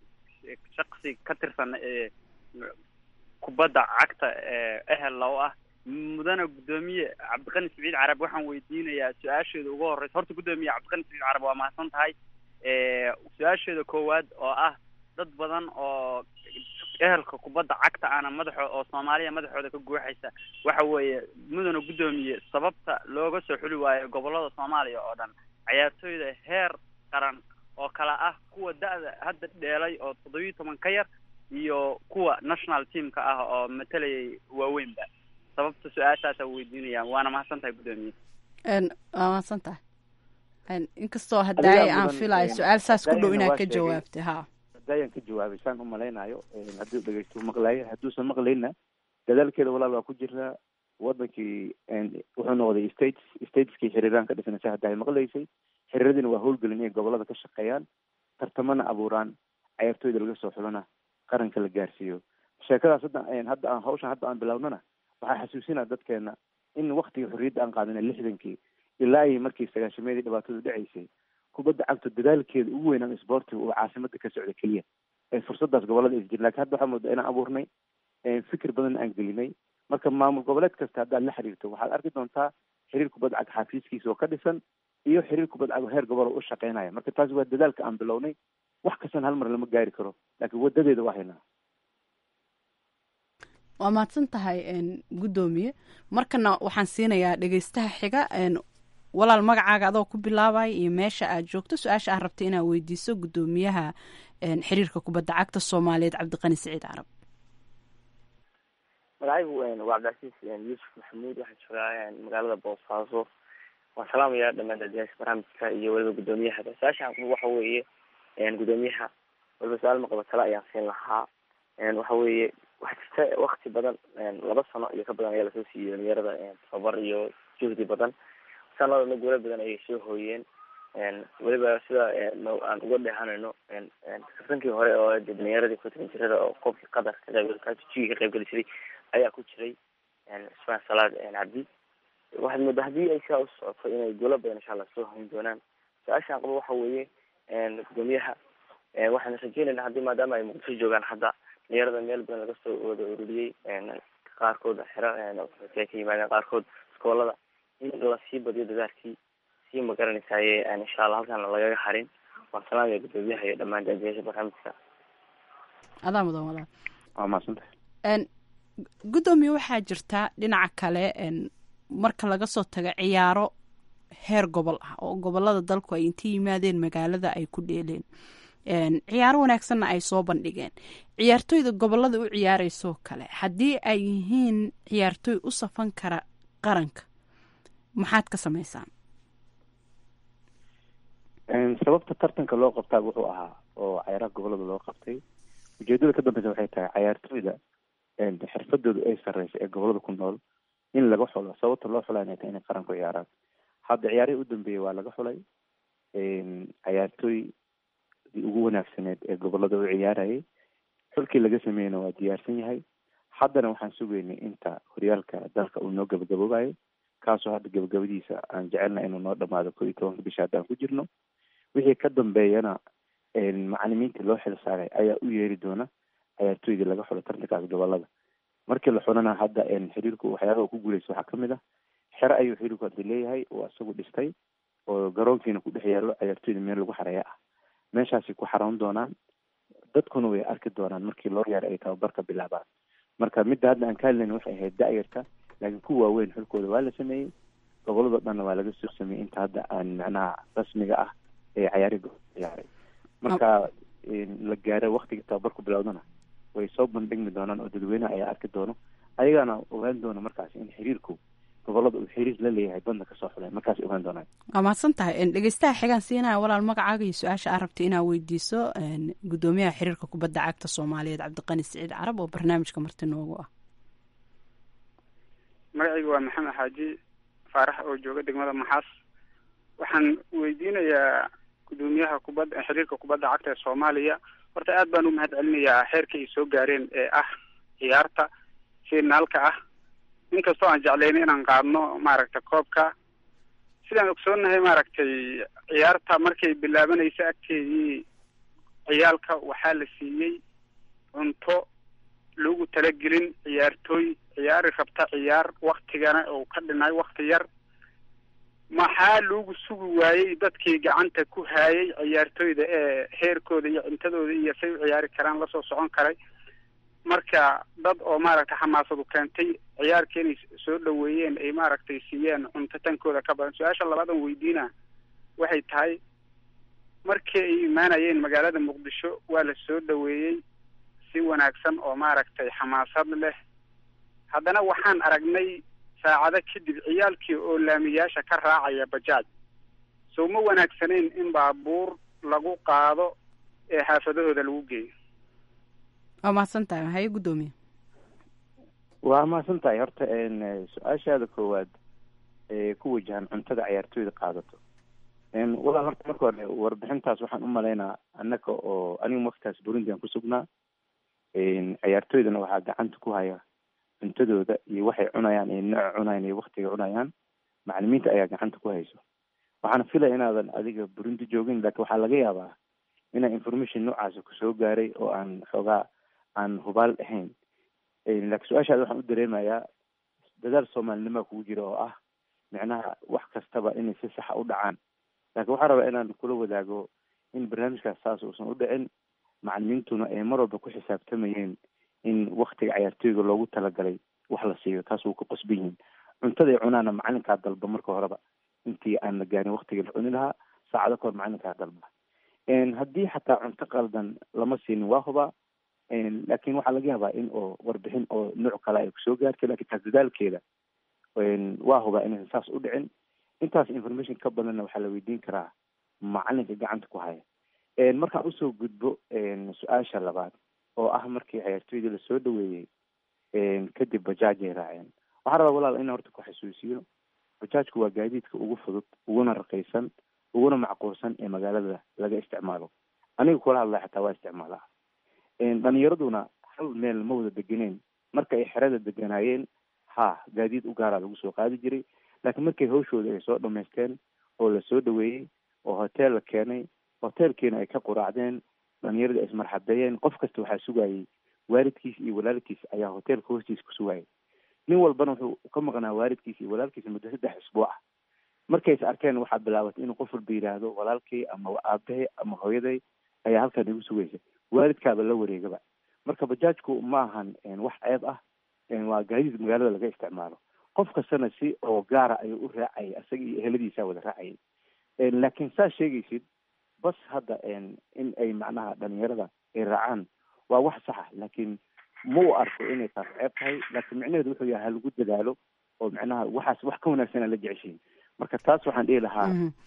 shaksi ka tirsan kubadda cagta ehel low ah mudana guddoomiye cabdiqani siciid carab waxaan weydiinayaa su-aasheeda ugu horeysa horta guddoomiye cabdiqani siciid carab waa mahadsan tahay su-aasheeda koowaad oo ah dad badan oo ehelka kubadda cagta ana madaxo oo soomaaliya madaxooda ka guuxaysa waxa weeye mudana guddoomiye sababta looga soo xuli waayo gobolada soomaaliya oo dhan ciyaartooyda heer qaran oo kale ah kuwa da-da hadda dheelay oo toddobiyi toban ka yar iyo kuwa national teamka ah oo matalayay waaweynba sababta su-aashaasa weydiinayaan waana mahadsan tahay guddoomiye waa mahadsan tahay inkastoo haddaay aan filayo su-aal saas ku dhow inaad ka jawaabtay ha hadayaan ka jawaabay saan umalaynayo hadduu dhegeysto maqlaayo hadduusan maqlayna dadaalkeeda walaal waa ku jiraa wadankii wuxuu noqday states stateskii xiriiraan ka dhisnaysa hadda ay maqlaysay xiriiradiina waa howlgelin inay gobolada ka shaqeeyaan tartamana abuuraan ciyaartooyda laga soo xulana qaranka la gaarsiiyo sheekadaas hadda hadda aan hawshan hadda aan bilownana waxaa xasuusinaa dadkeena in waktigii xorriyadda aan qaadana lixdankii ilaa iyo markii sagaashameedii dhibaatadu dhacaysay kubadda cagto dadaalkeeda ugu weynaan isboortiga uu caasimada ka socda keliya ee fursadaas gobolada is jirin lakin hadda waxaa moodaa inaan abuurnay fikir badan aan gelinay marka maamul goboleed kasta haddaad la xiriirto waxaad arki doontaa xiriir kubadda cag xafiiskiisa oo ka dhisan iyo xiriir kubadda cag heer gobol oo u shaqeynaya marka taasi waa dadaalka aan bilownay wax kastan hal mar lama gaari karo laakiin wadadeeda waa haynaa waa mahadsan tahay guddoomiye markana waxaan siinayaa dhegeystaha xiga walaal magacaaga adoo ku bilaabaya iyo meesha aad joogto su-aasha aad rabtay inaad weydiiso guddoomiyaha xiriirka kubadda cagta soomaaliyeed cabdiqani siciid carab magacaygu waa cabdicasiis yuusuf maxamuud waxaan joogaa magaalada boosaaso waan salaamayaa dhamaan daadiyaasha barnaamijka iyo weliba guddoomiyaha su-aasha waxa weeye guddoomiyaha waliba su-aal maqaba tale ayaan siin lahaa waxa weeye waxaa jirta wakti badan laba sano iyo ka badan ayaa lasoo siiyey dhalinyarada tababar iyo juhdi badan sanadana guula badan ayay soo hooyeen weliba sida aan uga dheehanayno kaftankii hore oo dhalinyaradii kutan jirada oo qofkii qatar ka qayb jigi ka qayb geli jiray ayaa ku jiray cusmaan salaad cabdi waxaad moodaa haddii ay sidaa u socoto inay guulo badan insha allah soo hoyn doonaan su-aashaan qabo waxa weeye guddoomiyaha waxaan rajeynayna haddii maadaama ay muqdisho joogaan hadda dhalinyarada meel badan laga soo wada ururiyey qaarkood xero ka yimaadeen qaarkood iskoolada in lasii badiyo dadaalkii sii magaranaysaye insha allah halkaan lagaga harin waan salaamaya guddoomiyaha iyo dhammaan daadiyaasha barnaamijka adaa mudan walaal waa mahadsantahay guddoomiye waxaa jirta dhinaca kale marka laga soo tago ciyaaro heer gobol ah oo gobolada dalku ay inta yimaadeen magaalada ay ku dheeleen ciyaaro wanaagsanna ay soo bandhigeen ciyaartooyda gobolada u ciyaareyso kale haddii ay yihiin ciyaartooy u safan kara qaranka maxaad ka samaysaan sababta tartanka loo qabtaa wuxuu ahaa oo cayaaraha gobolada loo qabtay ujeedada ka dambeysa waxay tahay cayaartooyda xirfadooda ay sareysa ee gobolada ku nool in laga xulo sababta loo xulaa inay tahay inay qaranku ciyaaraan hadda ciyaarihii u dambeeyey waa laga xulay cayaartooydii ugu wanaagsaneed ee gobolada u ciyaarayay xulkii laga sameeyeyna waa diyaarsan yahay haddana waxaan sugeynay inta horyaalka dalka uu noo gabagaboobayo kaasoo hadda gabagabadiisa aan jecelna inuu noo dhamaado koo iyo tobanka bisha haddaan ku jirno wixii ka dambeeyana macalimiinta loo xil saaray ayaa u yeeri doona ciyaartooydii laga xulo tartankaas gobolada markii la xulana hadda xiriirku waxyaabaha ku guuleysa waxaa kamid ah xero ayuu xiriirku hadda leeyahay oo isagu dhistay oo garoonkiina ku dhex yaalo ciyaartooyda meel lagu xareeya ah meeshaasay ku xaroon doonaan dadkuna way arki doonaan markii loo yaara ay tababarka bilaabaan marka midda hadda aan ka hadlayna waxay ahayd da-yarta laakiin kuwa waaweyn xulkooda waa la sameeyey gobolado dhanna waa laga soo sameeyey inta hadda aan macnaha rasmiga ah ee cayaari ciyaaray marka la gaaro waktiga tababarku bilowdana way soo bandhigmi doonaan oo dadweynaha ayaa arki doono ayagaana ogaan doona markaas in xiriirku gobolada uu xiriir la leeyahay badna kasoo xulay markaas ogaan doonaan waa mahadsan tahay dhegeystaha xigaan siinaya walaal magacaaga iyo su-aasha aad rabtay inaad weydiiso guddoomiyaha xiriirka kubadda cagta soomaaliyeed cabdiqani siciid carab oo barnaamijka marti noogu ah magacaygu waa maxamed xaaji faarax oo jooga degmada maxaas waxaan weydiinayaa guddoomiyaha kubadda xiriirka kubadda cagta ee soomaaliya horta aad baan u mahad celinayaa xeerka ay soo gaareen ee ah ciyaarta finaalka ah inkastoo aan jeclayna inaan qaadno maaragtay koobka sidaan ogsoonahay maaragtay ciyaarta markay bilaabanaysa agteedii ciyaalka waxaa la siiyey cunto lagu talagelin ciyaartooy ciyaari rabta ciyaar waktigana uu ka dhinay wakti yar maxaa loogu sugi waayey dadkii gacanta ku haayay ciyaartooyda ee heerkooda iyo cuntadooda iyo say u ciyaari karaan lasoo socon karay marka dad oo maaragtay xamaasadu keentay ciyaarka inay soo dhaweeyeen ay maaragtay siiyeen cunto tankooda ka badan su-aasha labaadan weydiina waxay tahay markii ay imaanayeen magaalada muqdisho waa la soo dhaweeyey si wanaagsan oo maaragtay xamaasad leh haddana waxaan aragnay saacado kadib ciyaalkii oo laamiyaasha ka raacaya bajaaj sow ma wanaagsanayn in baabuur lagu qaado ee xaafadahooda lagu geeyo waa mahadsan tahay haye guddoomiye waa mahadsan tahay horta su-aashaada koowaad ee ku wajahan cuntada ciyaartooyda qaadato walaal horta marka hore warbixintaas waxaan u malaynaa annaka oo anigu waktaas burundi aan ku sugnaa ciyaartooydana waxaa gacanta ku haya cuntadooda iyo waxay cunayaan iyo nooca cunayaan iyo waktiga cunayaan macalimiinta ayaa gacanta ku hayso waxaana filaya inaadan adiga burundi joogin laakiin waxaa laga yaabaa inaa information noocaasa kusoo gaaray oo aan xoogaa aan hubaal ahayn laakiin su-aashaada waxaan u dareemayaa dadaal soomaalinima kugu jira oo ah micnaha wax kastaba inay si saxa u dhacaan laakiin waxaa rabaa inaan kula wadaago in barnaamijkaas saas uusan u dhicin macalimiintuna ay mar walba ku xisaabtamayeen in waktiga ciyaartooyga loogu talagalay wax la siiyo taas wuu ka qosban yihiin cuntaday cunaana macalinkaa dalba marka horeba intii aan la gaarin waktigii la cuni lahaa saacado kahor macalinkaa dalba haddii xataa cunto qaldan lama siinin waa hubaa laakiin waxaa laga yaabaa in oo warbixin oo nooc kale ay kusoo gaartay lakin taas dadaalkeeda waa hubaa inaysan saas u dhicin intaas information ka badanna waxaa la weydiin karaa macalinka gacanta ku haya markaan usoo gudbo su-aasha labaad oo ah markii ciyaartooydii lasoo dhaweeyey kadib bajaajay raaceen waxaa rabaa walaal in horta ku xasuusiyo bajaajku waa gaadiidka ugu fudud uguna raqiisan uguna macquulsan ee magaalada laga isticmaalo aniga kula hadlaya xataa waa isticmaalaa dhalinyaraduna hal meel ma wada degeneen marka ay xerada deganaayeen ha gaadiid u gaaraa lagu soo qaadi jiray laakiin markay hawshooda ay soo dhamaysteen oo lasoo dhaweeyey oo hotel la keenay hotelkiina ay ka quraacdeen dhalinyarada ay ismarxabeeyeen qof kasta waxaa sugayay waalidkiis iyo walaalkiis ayaa hotelka hoostiisa ku sugayay nin walbana wuxuu ka maqnaa waalidkiis iyo walaalkiisa muddo saddex isbuuc ah markay is arkeen waxaa bilaabatay inuu qof walba yidhaahdo walaalkay ama aabahay ama hooyaday ayaa halkan igu sugaysa waalidkaaba la wareegaba marka bajaajku ma ahan wax ceeb ah waa gaadiid magaalada laga isticmaalo qof kastana si oo gaara ayuu u raacayay isaga iyo eheladiisa wada raacayay laakiin saa sheegaysid bas hadda in ay macnaha dhalinyarada ay raacaan waa wax saxa laakiin ma u arko inay taas ceeb tahay laakiin micnaheedu wuxuu yahay halagu dadaalo oo macnaha waxaas wax ka wanaagsan aan la jeceshiin marka taas waxaan dhihi lahaa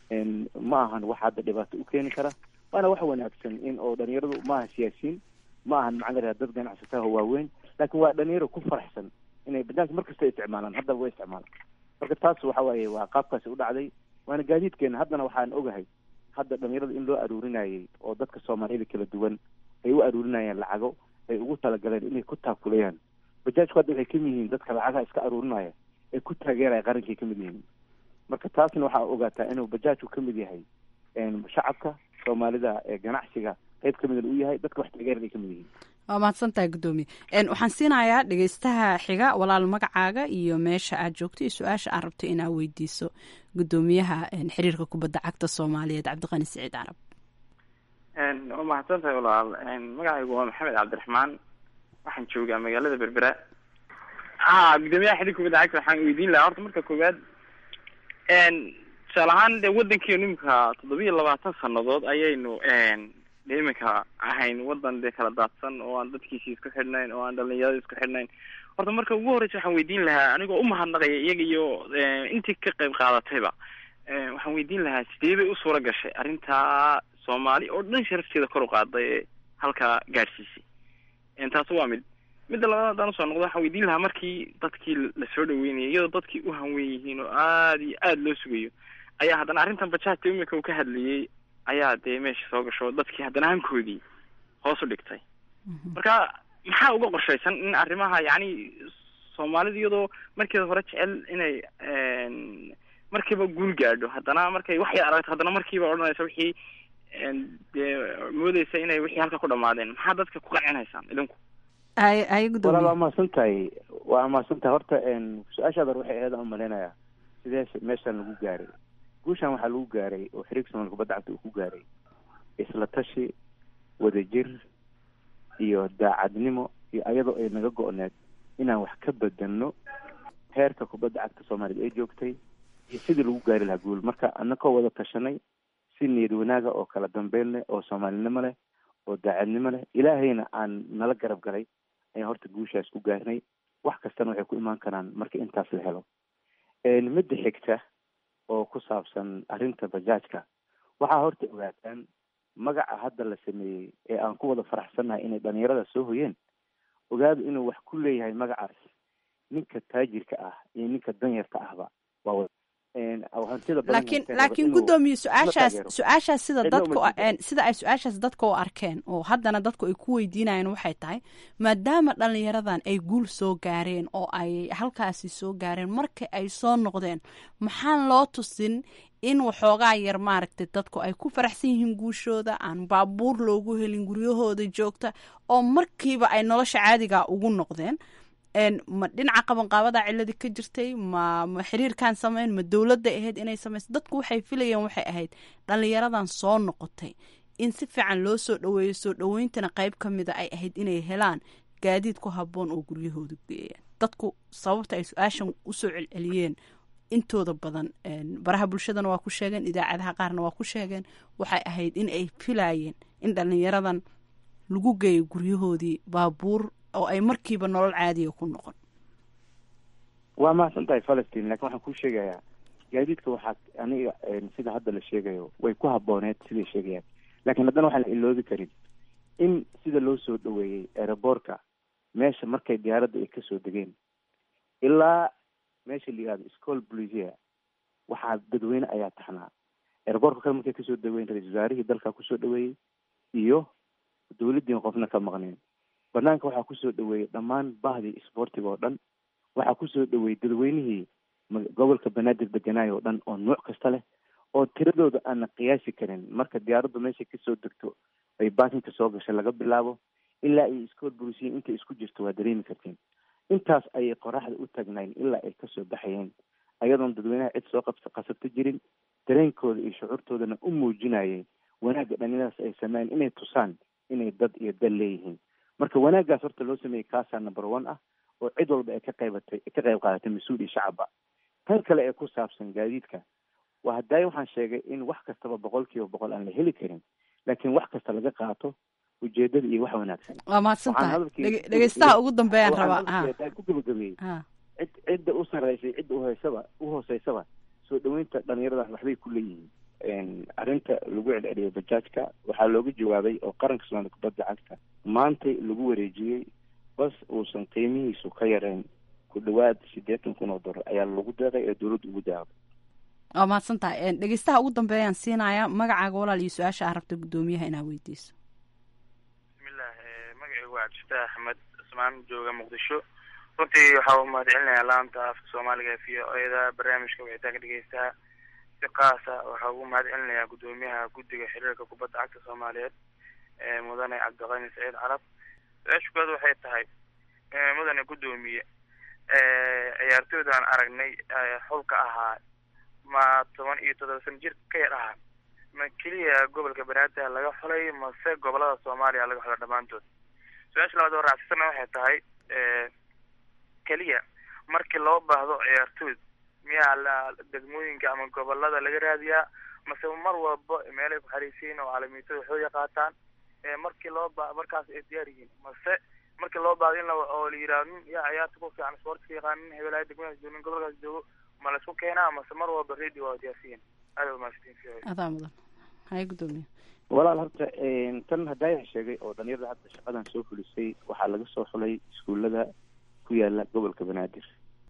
ma ahan wax hadda dhibaato u keeni kara waana wax wanaagsan in oo dhalinyaradu maaha siyaasiyiin ma ahan maxaa la dad ganacsataha waaweyn laakiin waa dhalinyaro ku faraxsan inay banaanka mar kasta isticmaalaan haddaba way isticmaalaan marka taas waxa waaye waa qaabkaasi u dhacday waana gaadiidkeena haddana waxaan ogahay hadda dhalinyarada in loo aruurinayay oo dadka soomaaliyada kala duwan ay u aruurinayaan lacago ay ugu talagaleen inay ku taakulayaan bajaajku hadda waxay kamid yihiin dadka lacagaha iska aruurinaya ay ku taageeraya qarankay kamid yihiin marka taasna waxaa ogaataa inuu bajaajku kamid yahay shacabka soomaalida ee ganacsiga qayb kamida u yahay dadka wax taageeran ay kamid yihiin waa mahadsantahay guddoomiye waxaan siinayaa dhegeystaha xiga walaal magacaaga iyo meesha aad joogto iyo su-aasha aad rabto inaad weydiiso guddoomiyaha xiriirka kubadda cagta soomaaliyeed cabdiqani siciid carab waa mahadsan tahay walaal magacaygu waa maxamed cabdiraxmaan waxaan joogaa magaalada berbera ha guddoomiyaha xiriirka kubadda cagta waxaan weydiin lahaa horta marka koowaad tusaale ahaan dee waddankeenu imika toddobiya labaatan sanadood ayaynu de iminka ahayn wadan dee kala daadsan oo aan dadkiisi isku xidhnayn oo aan dhalinyarada isku xidhnayn horta marka ugu horreysa waxaan weydiin lahaa anigoo umahadnaqaya iyaga iyo intii ka qayb qaadatayba waxaan weydiin lahaa sidee bay u suura gashay arrintaa soomaali oo dhan sharafteeda kor u qaaday ee halkaa gaadhsiisay taas waa mid midda labaad haddaan usoo noqdo waxaan weydiin lahaa markii dadkii lasoo dhaweynayay iyadoo dadkii u hanwen yihiin oo aada iyo aada loo sugayo ayaa haddana arrintan bajaajta imika uu ka hadlayay ayaa dee meesha soo gasho dadkii haddana hankoodii hoos u dhigtay marka maxaa uga qorshaysan in arrimaha yacni soomaalida iyadoo markeeda hore jecel inay markiiba guul gaadho haddana markay wax yar aragto haddana markiiba odhanaysa wixii dee moodeysa inay wixii halka ku dhamaadeen maxaa dadka ku qancinaysaan idinku ay ay walaal waa gudoomiye mahadsan tahay waa mahadsan tahay horta su-aashaada waxay ahayd aan umalaynaya sidee meeshaan lagu gaaray guushaan waxaa lagu gaaray oo xiriirka somalia kubadda cagta uu ku gaaray isla tashi wadajir iyo daacadnimo iyo ayadoo ay naga go-need inaan wax ka bedelno heerka kubadda cagta soomaaliyad ay joogtay iyo sidii lagu gaari lahaa guul marka anakoo wada tashanay si niyad wanaaga oo kala dambeyn leh oo soomaalinimo leh oo daacadnimo leh ilaahayna aan nala garab galay ayaan horta guushaas ku gaarnay wax kastana waxay ku imaan karaan marka intaas la helo midda xigta oo ku saabsan arrinta bajaajka waxaa horta ogaataan magaca hadda la sameeyey ee aan ku wada faraxsannahay inay dhalinyarada soo hoyeen ogaadu inuu wax ku leeyahay magacaas ninka taajirka ah iyo ninka danyarta ahba waa wada hantida badan laakiin haysteen laakiin inuu gudoomiye la su-aashaas taageero. su-aashaas sida Cidna dadku uma diidan. een, sida ay su-aashaas dadka u arkeen oo haddana dadku ay ku weydiinayaan waxay tahay maadaama dhalinyaradan ay guul soo gaareen oo ay halkaasi soo gaareen marka ay soo noqdeen maxaan loo tusin in waxoogaa yar maaragtay dadku ay ku faraxsan yihiin guushooda aan baabuur loogu helin guryahooda joogta oo markiiba ay nolosha caadiga ugu noqdeen een, ma dhinaca qabanqaabada ciladii ka jirtay ma ma xiriirkan sameyn ma dowladda ahayd inay sameyso dadku waxay filayeen waxay ahayd dhalinyaradan soo noqotay in si fiican loo soo dhaweeyo soo dhaweyntana qayb ka mida ay ahayd inay helaan gaadiid ku habboon oo guryahooda geeyaan dadku sababta ay su-aashan usoo celceliyeen intooda badan een, baraha bulshadana waa ku sheegeen idaacadaha qaarna waa ku sheegeen waxay ahayd in ay filayeen in dhalinyaradan lagu geeyo guryahoodii baabuur oo ay markiiba nolol caadiya ku noqon waa mahadsan tahay falastiin laakiin waxaan kuu sheegayaa gaadiidka waxaa aniga een, sida hadda la sheegayo way ku habooneed siday sheegayaan laakiin haddana waxaan la iloobi karin in sida loo soo dhaweeyey aeroboortka meesha markay diyaaradda ay kasoo degeen ilaa meesha la yihahdo school blisia waxaa dadweyne ayaa taxnaa aeroboortka kale markay kasoo dhaweyn ra-iisul wasaarihii dalka kusoo dhaweeyey iyo dowladdiin qofna ka maqneen banaanka waxaa kusoo dhaweeyey dhammaan bahdii isboortiga oo dhan waxaa kusoo dhaweeyey dadweynihii ma- gobolka banaadir deganaayo oo dhan oo nuuc kasta leh oo tiradooda aanna qiyaasi karin marka diyaaraddu meeshay kasoo degto ay baakinka soo gashay laga bilaabo ilaa ay iskool burisiyin intay isku jirto waa dareemi kartiin intaas ayay qoraxda u taagnayn ilaa ay kasoo baxayeen ayadoon dadweynaha cid soo qabsa qasabto jirin dareenkooda iyo shucuurtoodana u muujinayay wanaagga dhalinyaradaas ay sameeyeen inay tusaan inay dad iyo dal leeyihiin marka wanaaggaas horta loo sameeyey kaasaa number one ah oo cid walba ay ka qaybatay ka qayb qaadatay mas-uul iyo shacabba tan kale ee ku saabsan gaadiidka waa hadaayo waxaan sheegay in wax kastaba boqol kiiba boqol aan la heli karin laakiin wax kasta laga qaato ujeedada iyo wax wanaagsan waa mahadsan Waxaan tahay hadalkii- Dhege- dhegeystaha ugu dambeeyaan waxaan rabaa ha hadalkii ku gabagabeeyey ha cid cidda u sarreysay cidda uhoysaba u hooseysaba soo dhaweynta dhalinyaradan waxbay ku leeyihiin arrinta lagu celceliyay bajaajka waxaa looga jawaabay oo qaranka soomaaliya kubadda cagta maantay lagu wareejiyey bas uusan qiimihiisu ka yarayn ku dhawaad siddeetan kun oo dollar ayaa lagu deeqay ee dowladda ugu daaqday waa mahadsan tahay Een, dhegeystaha ugu dambeeyaan siinaya magacaaga walaal iyo su-aasha aa rabta gudoomiyaha inaa weydiiso bismillah eh, magacaygu waa cabdifatax axmed cusmaan jooga muqdisho runtii waxaa u mahadcelinayaa laanta afka soomaaliga v o eda barnaamijka wicitaanka dhegeystaha si qaasa waxaa ugu mahadcelinayaa gudoomiyaha guddiga xiriirka kubadda cagta soomaaliyeed ee mudane cabdiqani saciid carab su-aasha koowaad waxay tahay eh, mudane gudoomiye eh, ciyaartooydaan aragnay eh, xulka ahaa ma toban iyo toddoba sano jir ka yar ahaa ma keliya gobolka banaadir laga xulay mase gobolada soomaaliya laga xulay dhammaantood su-aasha labaad oo raacsana waxay tahay eh, keliya markii loo baahdo ciyaartooyd miyaa la degmooyinka ama gobolada laga raadiyaa mase mar walba meelay ku xariisiin oo caalamiitada waxooya qaataan eh, markii loo ba markaas ay diyaar yihiin mase markii loo baahdo in la oo la yidhaahdo nin yaa ciyaarta ku fiican sportka yaqaan nin hebelaha degmadaas joogo nin gobolkaas joogo ma la isku keenaa mase mar walba radio waa diyaarsiyin aad waa mahadsantiin adaa mudan haya gudoomiye walaal horta tan hadaayan sheegay oo dhalinyarada hadda shaqadan soo fulisay waxaa laga soo xulay iskuullada ku yaala gobolka banaadir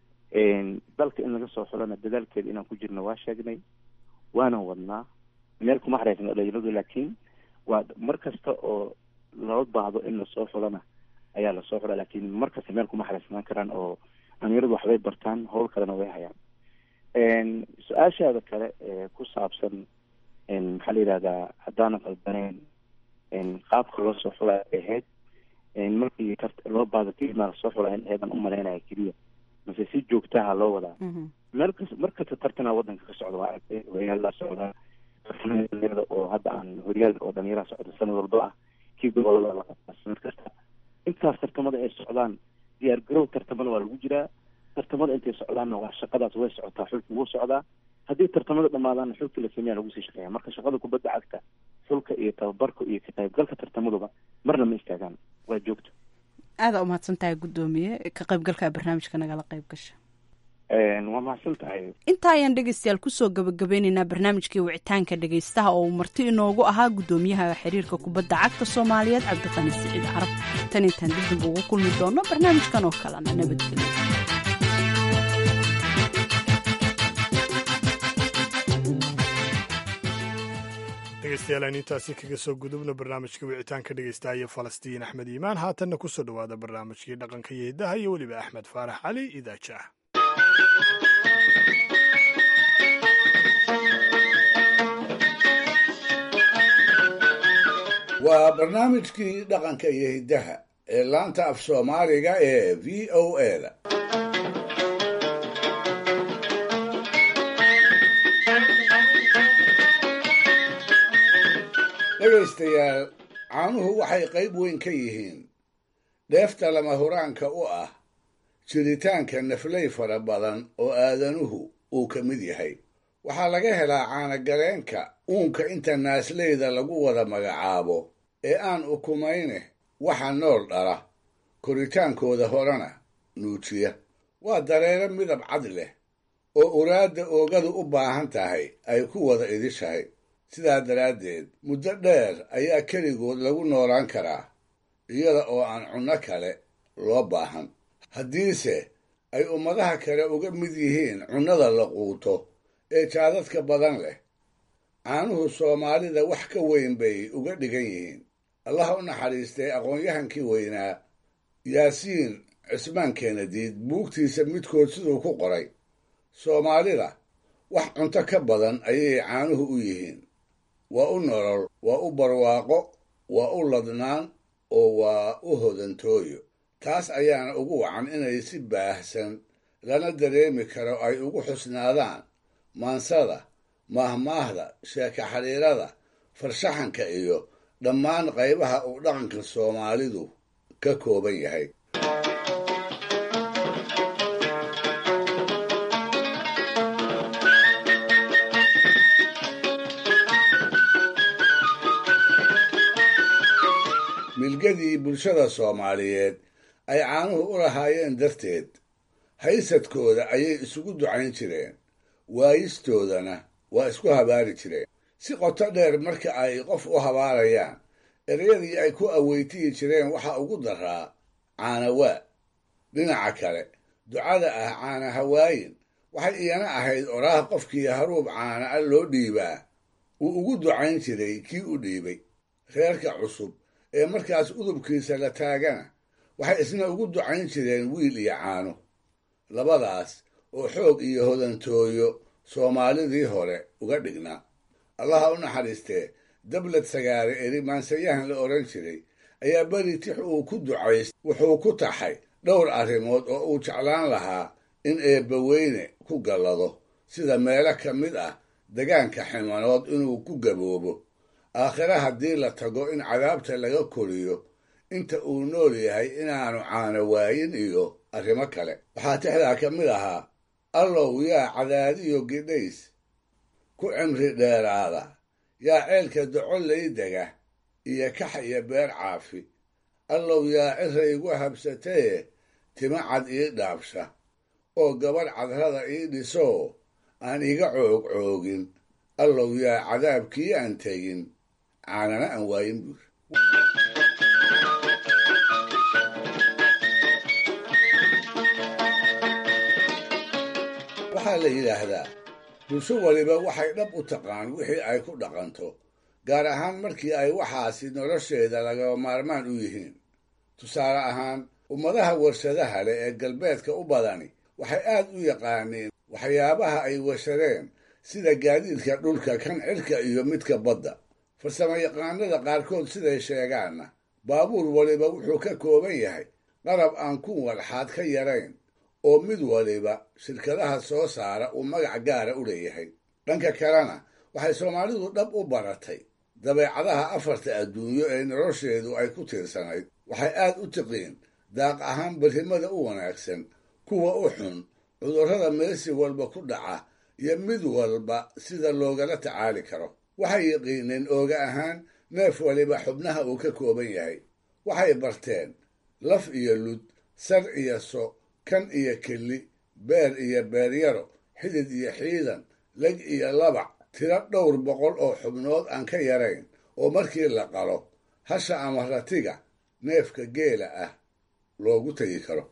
dalka in laga soo xulana dadaalkeeda inaan ku jirno waa sheegnay waana wadnaa meel kuma xareysna dhalinyaradu laakiin waa mar kasta oo loo baahdo in lasoo xulana ayaa lasoo xula laakiin mar kasta meel kuma xareysnaan karaan oo dhalinyaradu waxbay bartaan howl kalena way hayaan su-aashaada kale ee ku saabsan maxaa la yidhahdaa haddaanan qaldaneyn qaabka loo soo xulay ay ahayd markii loo baado kelimaa lasoo xulay in eedan umalaynaya keliya mase si joogtaha loo wadaa meel kas mar kasta tartana wadanka ka socda waa aragtay horyaalaa socdaa tartamada dhalinyarada oo hadda aan horyaal oo dhalinyaraha socda sanad walba ah kii gobolada la qabtaa sanad kasta intaas tartamada ay socdaan diyaar garow tartamada waa lagu jiraa tartamada intay socdaanna waa shaqadaas way socotaa xulka wuu socdaa haddii tartamada dhamaadaanna xulka la sameeya lagu sii shaqeeya marka shaqada kubadda cagta xulka iyo tababarka iyo ka qaybgalka tartamaduba marna ma istaagaan waa joogto aada umahadsan tahay guddoomiye ka qaybgalka barnaamijka nagala qayb gasha waa mahadsan tahay intaa ayaan dhegeystayaal kusoo gabagabeyneynaa barnaamijkii wicitaanka dhegeystaha oo uu marti inoogu ahaa guddoomiyaha xiriirka kubadda cagta soomaaliyeed cabdiqani siciid carab tan intaan dibdib ugu kulmi doono barnaamijkan oo kalena nabadgelyo dhegeystayaal aynu intaasi kaga soo gudubno barnaamijka wicitaanka dhegeystaha iyo falastiin axmed iimaan haatanna kusoo dhowaada barnaamijkii dhaqanka iyo hiddaha iyo weliba axmed faarax cali idaaja waa barnaamijkii dhaqanka iyo hiddaha ee laanta af soomaaliga ee v o eda dhegaystayaal caanuhu waxay qayb weyn ka yihiin dheefta lama huraanka u ah jiritaanka naflay fara badan oo aadanuhu uu ka mid yahay waxaa laga helaa caanagareenka uunka inta naasleyda lagu wada magacaabo ee aan ukumayne waxa nool dhala koritaankooda horena nuujiya waa dareero midab cad leh oo uraadda oogadu u baahan tahay ay ku wada idishahay sidaa daraaddeed muddo dheer ayaa keligood lagu noolaan karaa iyada oo aan cunno kale loo baahan haddiise ay ummadaha kale uga mid yihiin cunnada la quuto ee jaadadka badan leh caanuhu soomaalida wax ka weyn bay uga dhigan yihiin allah u naxariistay aqoon-yahankii weynaa yaasiin cismaan keenadiid buugtiisa midkood siduu ku qoray soomaalida wax cunto ka badan ayay caanuhu u yihiin waa u nolol waa u barwaaqo waa u ladnaan oo waa u hodantooyo taas ayaana ugu wacan inay si baahsan lana dareemi karo ay ugu xusnaadaan maansada maahmaahda sheeka xidhiirada farshaxanka iyo dhammaan qaybaha uu dhaqanka soomaalidu ka kooban yahay milgadii bulshada soomaaliyeed ay caanuhu u lahaayeen darteed haysadkooda ayay isugu ducayn jireen waayistoodana waa isku habaari jireen si qoto dheer marka ay qof u habaarayaan ereyadii ay ku aweytiyi jireen waxaa ugu daraa caanawaa dhinaca kale ducada ah caana hawaayin waxay iyana ahayd oraah qofkii haruub caana a loo dhiibaa uu ugu ducayn jiray kii u dhiibay reerka cusub ee markaas udubkiisa la taagana waxay isna ugu ducayn jireen wiil iyo caano labadaas oo xoog iyo hodantooyo soomaalidii hore uga dhignaa allaha u naxariistee dablad sagaare eri maansayahan la odhan jiray ayaa beri tix uu ku ducays wuxuu ku taxay dhowr arrimood oo uu jeclaan lahaa in eebbaweyne ku gallado sida meelo ka mid ah degaanka ximanood inuu ku gaboobo aakhire haddii la tago in cadaabta laga koriyo inta uu nool yahay inaanu caano waayin iyo arrimo kale waxaa tixdaa ka mid ahaa allow yaa cadaadiyo gidhays ku cimri dheeraada yaa ceelka docolay dega iyo kax iyo beer caafi allow yaa cira igu habsataye tima cad ii dhaabsha oo gabadh cadrada ii dhisoo aan iga coog coogin allow yaa cadaabkii aan tegin caanana aan waayin buur waxaa la yidhaahdaa bulsho waliba waxay dhab u taqaan wixii ay ku dhaqanto gaar ahaan markii ay waxaasi nolosheeda lagaba maarmaan u yihiin tusaale ahaan ummadaha warshadaha leh ee galbeedka u badani waxay aad u yaqaaniin waxyaabaha ay warshadeen sida gaadiidka dhulka kan cirka iyo midka badda farsamo yaqaanada qaarkood siday sheegaanna baabuur waliba wuxuu ka kooban yahay qarab aan kun walxaad ka yarayn oo mid waliba shirkadaha soo saara uu magac gaara u leeyahay dhanka kalena waxay soomaalidu dhab u baratay dabeecadaha afarta adduunyo ee nolosheedu ay ku tiirsanayd waxay aad u tiqiin daaq ahaan berrimada u wanaagsan kuwa u xun cudurrada meesi walba ku dhaca iyo mid walba sida loogala tacaali karo waxay yiqiineen ooga ahaan neef waliba xubnaha uu ka kooban yahay waxay barteen laf iyo lud sar iyo so kan iyo kelli beer iyo beeryaro xidid iyo xiidan leg iyo labac tiro dhowr boqol oo xubnood aan ka yarayn oo markii la qalo hasha ama ratiga neefka geela ah loogu tegi karo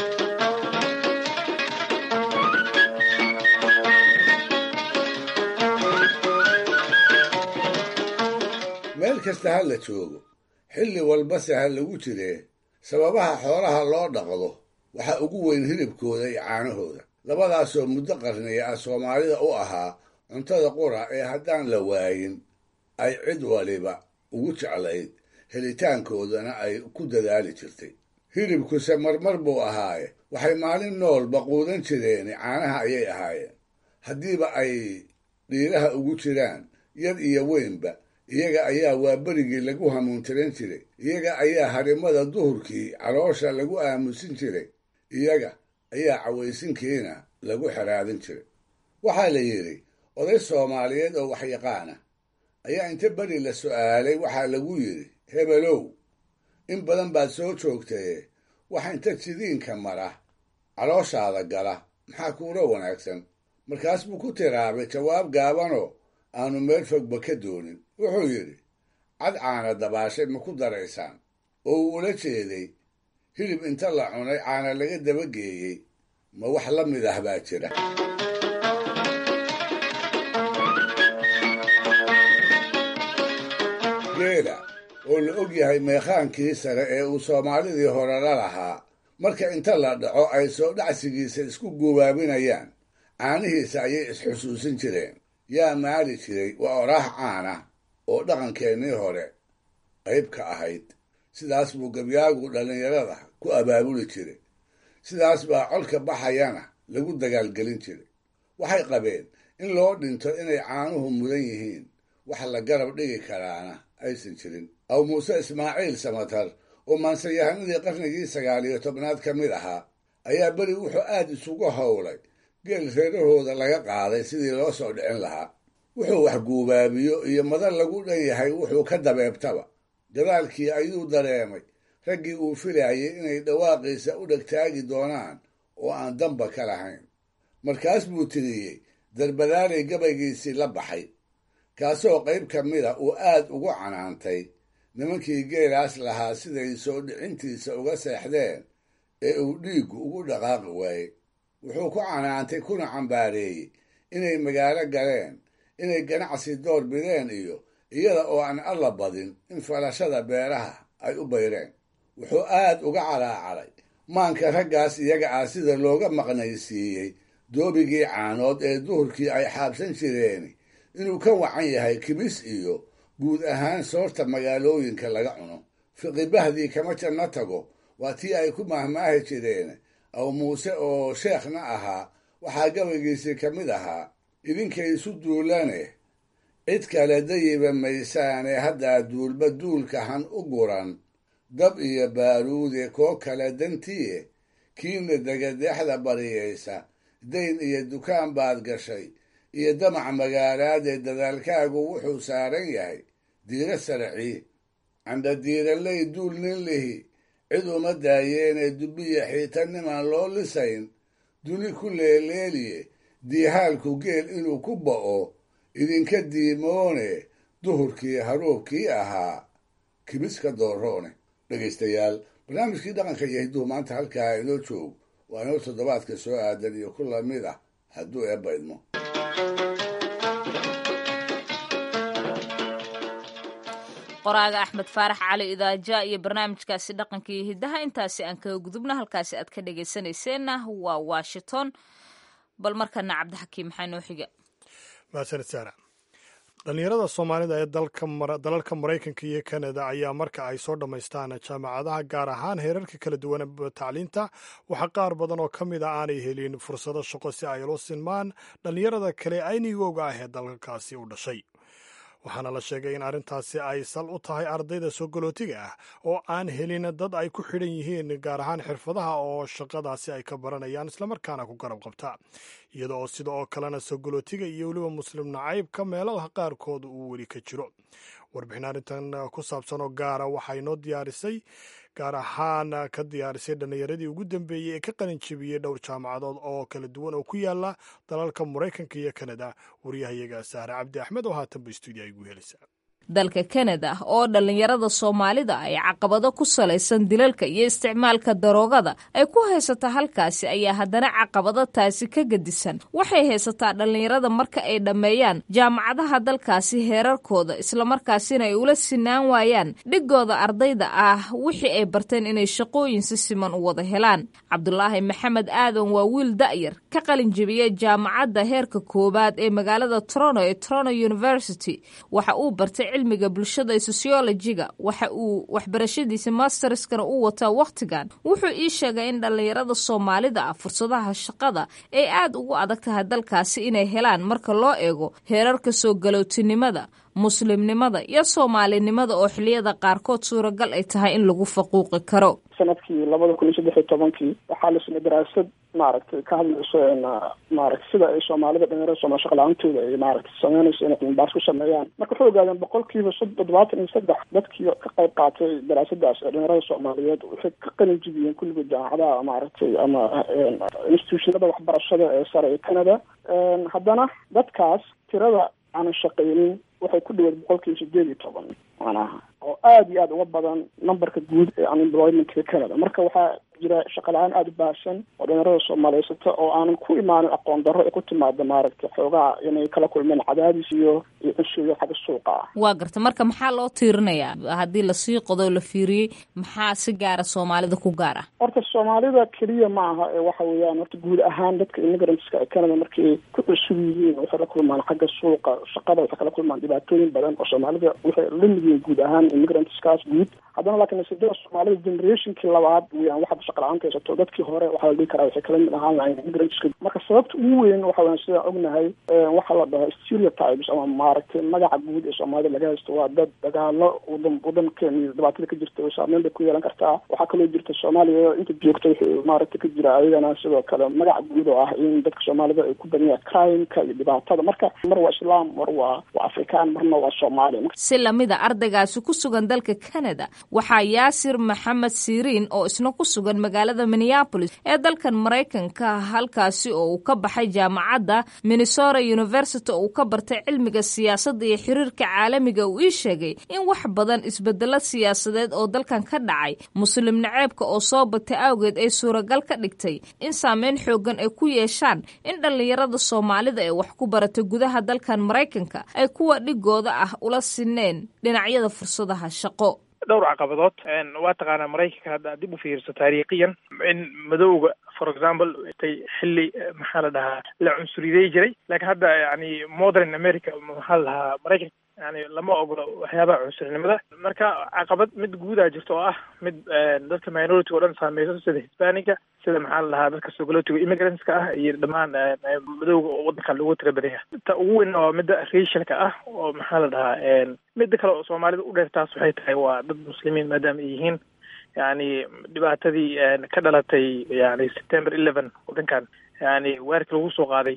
meel kasta ha la joogo xilli walbase ha lagu jiree sababaha xoolaha loo dhaqdo waxaa ugu weyn hilibkooda iyo caanahooda labadaasoo muddo qarniya ah soomaalida u ahaa cuntada qura ee haddaan la waayin ay cid waliba ugu jeclayd helitaankoodana ay ku dadaali jirtay hilibkuse marmar buu ahaaye waxay maalin noolba quudan jireeni caanaha ayay ahaayeen haddiiba ay dhiiraha ugu jiraan yar iyo weynba iyaga ayaa waa berigii lagu hamuuntiran jiray iyaga ayaa harimada duhurkii caloosha lagu aamusin jiray iyaga ayaa cawaysinkiina lagu xeraadin jiray waxaa la yidhi oday soomaaliyeed oo waxyaqaana ayaa inta beri la su'aalay waxaa lagu yidhi hebelow in badan baad soo joogtaye waxa inta jidiinka mara calooshaada gala maxaa kuula wanaagsan markaas buu ku tiraabay jawaab gaabanoo aanu meel fogba ka doonin wuxuu yidhi cad caana dabaashay ma ku daraysaan oo uu ula jeeday hilib inta la cunay caana laga dabageeyey ma wax la mid ah baa jira geela oo la og yahay meekhaankii sare ee uu soomaalidii hore la lahaa marka inta la dhaco ay soo dhacsigiisa isku guubaabinayaan caanihiisa ayay isxusuusin jireen yaa maali jiray waa oraax caana oo dhaqankeennii hore qayb ka ahayd sidaas buu gabyaagu dhallinyarada ku abaabuli jiray sidaas baa colka baxayana lagu dagaalgelin jiray waxay qabeen in loo dhinto inay caanuhu mudan yihiin wax la garab dhigi karaana aysan jirin aw muuse ismaaciil samatar oo maansayahanadii qarnigii sagaal iyo tobnaad ka mid ahaa ayaa beri wuxuu aad isugu howlay geel reerahooda laga qaaday sidii loo soo dhicin lahaa wuxuu wax guubaabiyo iyo madan lagu dhan yahay wuxuu ka dabeebtaba gadaalkii ayuu dareemay raggii uu filayay inay dhawaaqiisa u dhegtaagi doonaan oo aan damba ka lahayn markaas buu tiriyey darbadaalay gabaygiisii la baxay kaasoo qayb ka mida uu aad ugu canaantay nimankii geelaas lahaa siday soo dhicintiisa uga seexdeen ee uu dhiiggu ugu dhaqaaqi waayey wuxuu ku canaantay kuna cambaareeyey inay magaalo galeen inay ganacsi door bideen iyo iyada oo aan alla badin in falashada beeraha ay u bayreen wuxuu aad uga calaacaday maanka raggaas iyaga ah sida looga maqnaysiiyey doobigii caanood ee duhurkii ay xaabsan jireen inuu ka wacan yahay kibis iyo guud ahaan soorta magaalooyinka laga cuno fiqibahdii kama janno tago waa tii ay ku mahmaahi jireen aw muuse oo sheekhna ahaa waxaa gabaygiisii ka mid ahaa idinkay isu duulane cid kale dayiba maysaane haddaa duulba duulka han u guran dab iyo baaruude koo kale dantiye kiina degadeexda bariyaysa dayn iyo dukaan baad gashay iyo damac magaalaadee dadaalkaagu wuxuu saaran yahay diiro sarcii candha diiraley duul nin lihi cid uma daayeene dubbiya xiitanimaan loo lisayn duni ku leeleeliye diihaalku geel inuu ku ba'o idinka diimoone duhurkii haruubkii ahaa kibiska dooroone dhegaystayaal barnaamijkii dhaqanka iyo hidduhu maanta halkaa inoo joog waa inoo toddobaadka soo aadan iyo ku lamid ah hadduu eebba idmo qoraaga axmed faarax cali idaaja iyo barnaamijkaasi dhaqanka iyo hiddaha intaasi aan kaga gudubna halkaasi aad ka dhegaysanayseena waa washington bal markana cabdixakiim maxaa noo xiga mahadsanid saara dhallinyarada soomaalida ee dalalka maraykanka iyo kanada ayaa marka ay soo dhammaystaan jaamacadaha gaar ahaan heerarka kala duwan tacliinta waxaa qaar badan oo ka mid a aanay helin fursado shaqo si ay ula sinmaan dhallinyarada kale aynigooga ah ee dalalkaasi u dhashay waxaana la sheegay in arrintaasi ay sal u tahay ardayda soo galootiga ah oo aan helin dad ay ku xidhan yihiin gaar ahaan xirfadaha oo shaqadaasi ay ka baranayaan islamarkaana ku garab qabta iyada oo sida oo kalena soo galootiga iyo weliba muslim nacaybka meelaha qaarkood uu weli ka jiro warbixin arrintan ku saabsan oo gaara waxaa inoo diyaarisay gaar ahaan ka diyaarisay dhallinyaradii ugu dambeeyey ee ka qalin jebiyey dhowr jaamacadood oo kala duwan oo ku yaala dalalka maraykanka iyo kanada waryahayaga sahre cabdi axmed oo haatanba stuudiya igu helisa dalka kanada oo dhallinyarada soomaalida ay caqabado ku salaysan dilalka iyo isticmaalka daroogada ay ku haysataa halkaasi ayaa haddana caqabado taasi ka gedisan waxay haysataa dhallinyarada marka ay dhammeeyaan jaamacadaha dalkaasi heerarkooda islamarkaasina ay ula sinaan waayaan dhigooda ardayda ah wixii ay barteen inay shaqooyin si siman u wada helaan cabdulaahi maxamed aadan waa wiil da'yar ka qalin jebiyey jaamacadda heerka koowaad ee magaalada trono ee trono university waxa uu bartay cilmiga bulshada ee sociologiga waxa uu waxbarashadiisa masterskana u wataa wakhtigan wuxuu ii sheegay in dhallinyarada soomaalida ah fursadaha shaqada ay aad ugu adag tahay dalkaasi inay helaan marka loo eego heerarka soo galootinimada muslimnimada iyo soomaalinimada oo xiliyada qaarkood suuragal ay tahay in lagu faquuqi karo sanadkii labada kun iyo saddex iyo tobankii waxaa la samey daraasad maaragtay ka hadlayso maaragtay sida ay soomaalida dhalinyarada soomali shaqa la-aantooda ay maaragtay sameynayso inay cilmibaas ku sameeyaan marka waxay ogaadeen boqolkiiba toddobaatan iyo saddex dadkii ka qayb qaatay daraasadaas ee dhalinyarada soomaaliyeed waxay ka qalin jibiyeen kulligood jaamacadaha maaragtay ama institutionada waxbarashada ee sare ee canada haddana dadkaas tirada aanan shaqaynin waxay ku dhaweed boqolkiiba sideed iyo toban macnaha oo aada iyo aada uga badan numberka guud ee unemploymentka canada marka waxaa jira shaqa la-aan aada u baahsan oo dhalinyarada soomaaliyeysata oo aanan ku imaanin aqoon darro ay ku timaada maaragtay xoogaha inay kala kulmeen cadaadis iyo iyo cunsuriya xagga suuqa ah waa garta marka maxaa loo tiirinayaa haddii lasii qodo la fiiriyey maxaa si gaara soomaalida ku gaar ah horta soomaalida keliya ma aha ee waxa weeyaan horta guud ahaan dadka immigrantska ee canada markay ku cusub yihiin waxay la kulmaan xagga suuqa shaqada waxay kala kulmaan dhibaatooyin badan oo soomaalida waxay la mid yihiin guud ahaan immigrantskaas guud haddana laakiin nasiibada soomaalida generationkii labaad weyaan waxaad shaqa la-aanta haysato dadkii hore waxaa la dhihi karaa waxay kala mid ahaan lahayn immigrantska marka sababta ugu weyn waxa weyan sidaan ognahay waxaa la dhaho stereotypes ama maaragtay magaca guud ee soomaalida laga haysto waa dad dagaalo wadan wadankeena iyo dhibaatada ka jirta oo saameyn bay ku yeelan kartaa waxaa kaloo jirta soomaaliya inta joogta wuxuu maaragtay ka jira ayagana sidoo kale magaca guud oo ah in dadka soomaalida ay ku badanyaan crimeka iyo dhibaatada marka mar waa islaam mar waa waa afrikaan marna waa soomaali si lamida ardaygaasi ku sugan dalka canada waxaa yaasir maxamed siriin oo isna ku sugan magaalada minneapolis ee dalkan maraykanka halkaasi oo uu ka baxay jaamacadda minnesota university oo uu ka bartay cilmiga siyaasadda iyo xiriirka caalamiga uu ii sheegay in wax badan isbedelo siyaasadeed oo dalkan ka dhacay muslim naceebka oo soo batay awgeed ay suuragal ka dhigtay in saameyn xoogan ay ku yeeshaan in dhallinyarada soomaalida ee wax ku barata gudaha dalkan maraykanka ay kuwa dhigooda ah ula sineen dhinacyada fursadaha shaqo dhowr caqabadood waa taqaanaa maraykanka hadda dib u fiirso taariikhiyan in madowga for example tay xilli maxaa la dhahaa la cunsuriday jiray laakiin hadda yani modern america maxaa la dhahaa maraykanka yani lama ogolo waxyaabaha cunsurinimada marka caqabad mid guudaa jirta oo ah mid dadka minority o dhan saameyso sida hispaniga sida maxaa la dhahaa dadka sogalotiga immigrantska ah iyo dhammaan madowga oo wadankan loogu tira badan yahay ta ugu weyn waa midda racialka ah oo maxaa la dhahaa midda kale oo soomaalida u dheer taas waxay tahay waa dad muslimiin maadaama ay yihiin yani dhibaatadii ka dhalatay yani september eleven wadankan yani weerarkii lagu soo qaaday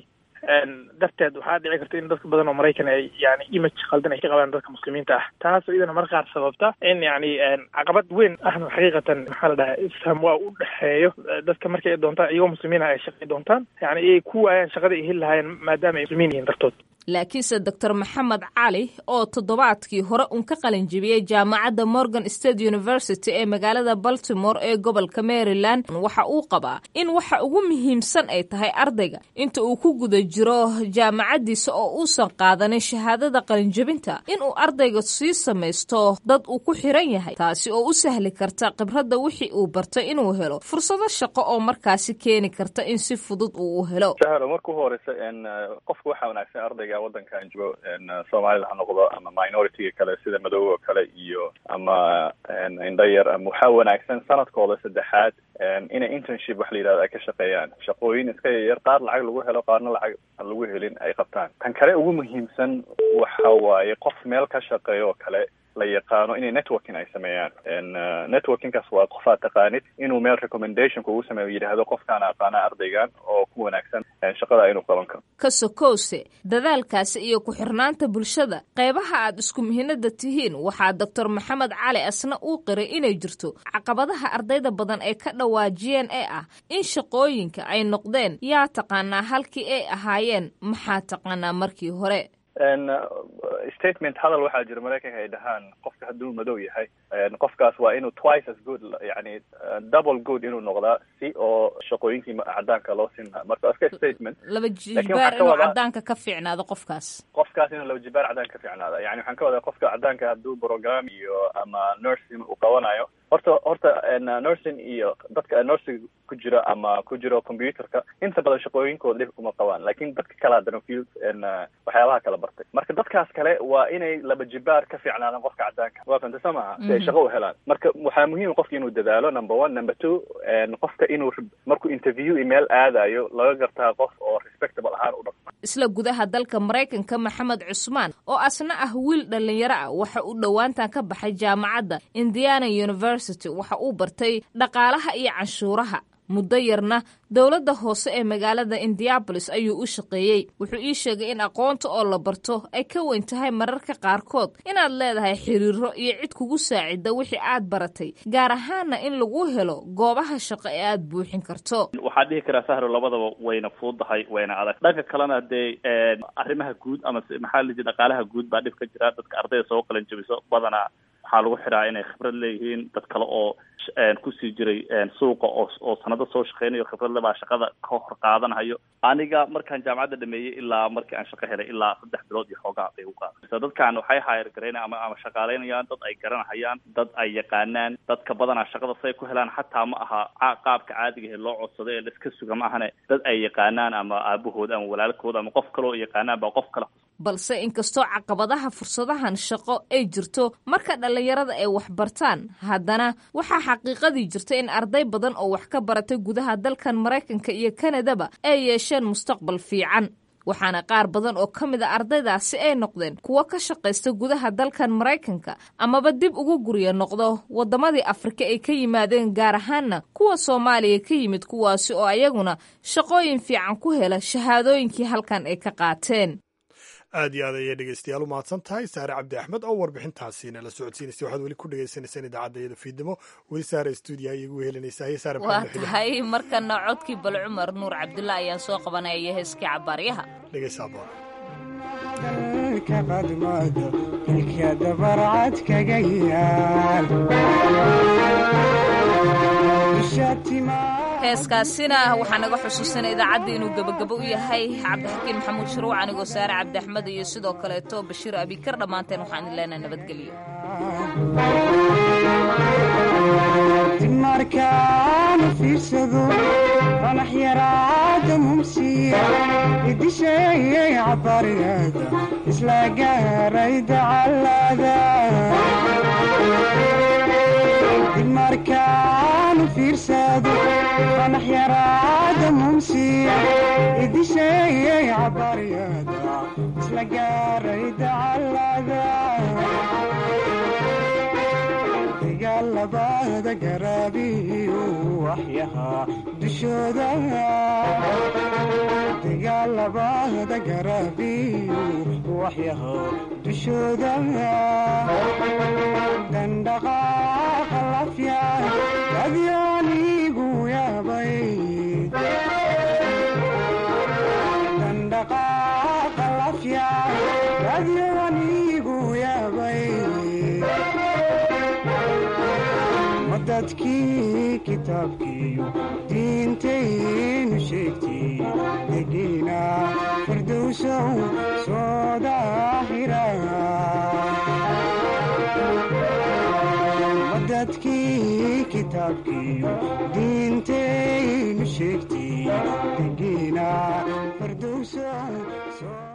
darteed waxaa dhici karta in dadka badan oo maraykan ay yani image khaldan ay ka qabaan dadka muslimiinta ah taas iyadana mar qaar sababta in yani caqabad weyn ahna xaqiiqatan maxaa la dhahaa isfaham waa u dhexeeyo dadka markay ay doontaan iyagoo muslimiina ay shaqay doontaan yani ay ku waayaan shaqada ay heli lahaayeen maadaama ay muslimiin yihiin dartood laakiinse doctor maxamed cali oo toddobaadkii hore uun ka qalin jebiyey jaamacadda morgan state university ee magaalada baltimore ee gobolka maryland waxa uu qabaa in waxa ugu muhiimsan ay tahay ardayga inta uu ku guda jiro jaamacaddiisa oo uusan qaadanin shahaadada qalinjebinta inuu ardayga sii samaysto dad uu ku xiran yahay taasi oo u sahli karta khibradda wixii uu bartay inuu helo fursado shaqo oo markaasi keeni karta in si fudud uu u helo marka u horeysa qofka waxaa wanaagsan ardayga aniga waddankan joogo soomaalida ha noqdo ama minority kale sida madoobe oo kale iyo ama indho yar ama waxaa wanaagsan sanadkooda saddexaad inay internship wax la yidhahdo ay ka shaqeeyaan shaqooyin iska yaryar qaar lacag lagu helo qaarna lacag aan lagu helin ay qabtaan tan kale ugu muhiimsan waxa waaye qof meel ka shaqeeyo oo kale la yaqaano inay networking ay sameeyaan networkingkaas waa qof aad taqaanid inuu meel recommendation kugu sameeyo yidhaahdo qofkaan aqaana ardaygan oo ku wanaagsan shaqada inuu qaban karo ka sokowse dadaalkaasi iyo ku-xirnaanta bulshada qaybaha aad isku mihinada tihiin waxaa doctor maxamed cali asna uu qiray inay jirto caqabadaha ardayda badan ee ka dhawaajiyeen ee ah in shaqooyinka ay noqdeen yaa taqaanaa halkii ay ahaayeen maxaa taqaanaa markii hore statement hadal waxaa jira maraykanka ay dhahaan qofka hadduu madow yahay qofkaas waa inuu twice as good yani double good inuu noqdaa si oo shaqooyinkii cadaanka loo sinaa marka iska statement laba jibaar inuu cadaanka ka fiicnaado qofkaas qofkaas inuu laba jibaar cadaanka ka fiicnaada yani waxaan ka wadaa qofka cadaanka hadduu program iyo ama nursing uu qabanayo horta horta nursing iyo dadka nursing ku jira ama ku jiro computerka inta badan shaqooyinkooda dhib kuma qabaan lakin dadka kale haddana field waxyaabaha kala bartay marka dadkaas kale waa inay laba jibaar ka fiicnaadaan qofka cadaanka waa fanta soo maha si ay shaqo u helaan marka waxaa muhiim qofka inuu dadaalo number one number two qofka inuu markuu interview email aadayo laga gartaa qof oo respectable ahaan u dhaqma isla gudaha dalka maraykanka maxamed cusmaan oo asna ah wiil dhalinyaro ah waxa uu dhowaantan ka baxay jaamacadda indiana university waxa uu bartay dhaqaalaha iyo canshuuraha muddo yarna dowladda hoose ee magaalada indianabolis ayuu u shaqeeyey wuxuu ii sheegay in aqoonta oo la barto ay ka weyn tahay mararka qaarkood inaad leedahay xiriiro iyo cid kugu saacida wixii aad baratay gaar ahaana in lagu helo goobaha shaqo ee aad buuxin karto waxaan dhihi karaa sahro labadaba wayna fuudahay wayna adag dhanka kalena dee arrimaha guud ama maxaa la jira dhaqaalaha guud baa dhib ka jira dadka ardayda soo qalan jabiso badanaa waxaa lagu xiraa inay khibrad leeyihiin dad kale oo kusii jiray suuqa oo oo sanado soo shaqeynayo khibradle baa shaqada ka hor qaadanayo aniga markaan jaamacadda dhameeyey ilaa markii aan shaqo helay ilaa saddex bilood iyo xoogaa bay u qaada dadkan waxay hayr garaynayan ama ama shaqaaleynayaan dad ay garanahayaan dad ay yaqaanaan dadka badanaa shaqada say ku helaan xataa ma aha qaabka caadiga ee loo codsado ee laiska suga ma ahane dad ay yaqaanaan ama aabahood ama walaalkood ama qof kale oo yaqaanaan baa qof kale balse inkastoo caqabadaha fursadahan shaqo ay jirto marka dhallinyarada ay wax bartaan haddana waxaa xaqiiqadii jirta in arday badan oo wax ka baratay gudaha dalkan maraykanka iyo kanadaba ay yeesheen mustaqbal fiican waxaana qaar badan oo ka mid a ardaydaasi ay noqdeen kuwo ka shaqaysta gudaha dalkan maraykanka amaba dib ugu gurya noqdo waddamadii afrika ay ka yimaadeen gaar ahaanna kuwa soomaaliya ka yimid kuwaasi oo ayaguna shaqooyin fiican ku hela shahaadooyinkii halkan ay ka qaateen aad iyo aad ayay dhegeystayaal u mahadsan tahay saare cabdi axmed oo warbixintaasiina la socodsiinaysay waxaad weli ku dhegeysaneysaan idaacadda stuudimo weli saare stuudiyaha iyagu helinaysa haye saare waa tahay markana codkii bal cumar nuur cabdulla ayaan soo qabanaya iyo heeskii cabaaryaha dhegeysaa boon qadmado ilka dabarcad kaga yaal heeskaasina waxaa naga xusuusanay idaacadda inuu gebagabo u yahay cabdixakiin maxamuud shuruuc anigoo saare cabdi axmed iyo sidoo kaleeto bashiir abikar dhammaanteen waxaan idin leenahay nabadgelyo dib markaanu fiirsado fanax yaraada mumsiya idisheeyay cabariyada isla gaaray dacalada dib markaanu fiirsado fanax yaraada mumsiya idisheeyay cabariyada isla gaaray dacalada dagaalabada garaabiyu waxyahaa dushooda dagaalabada garaabiyu waxyahaa dushooda dandhaqaaqa lafya adyaanigu yaabay dandhaqaaqa lafya adyaanigu yaabay dadkii kitaabkiiyo diintaynu sheegtay degiina firdowsow soo daahira dadkii kitaabkiiyo diintaynu sheegtay degiina firdowsow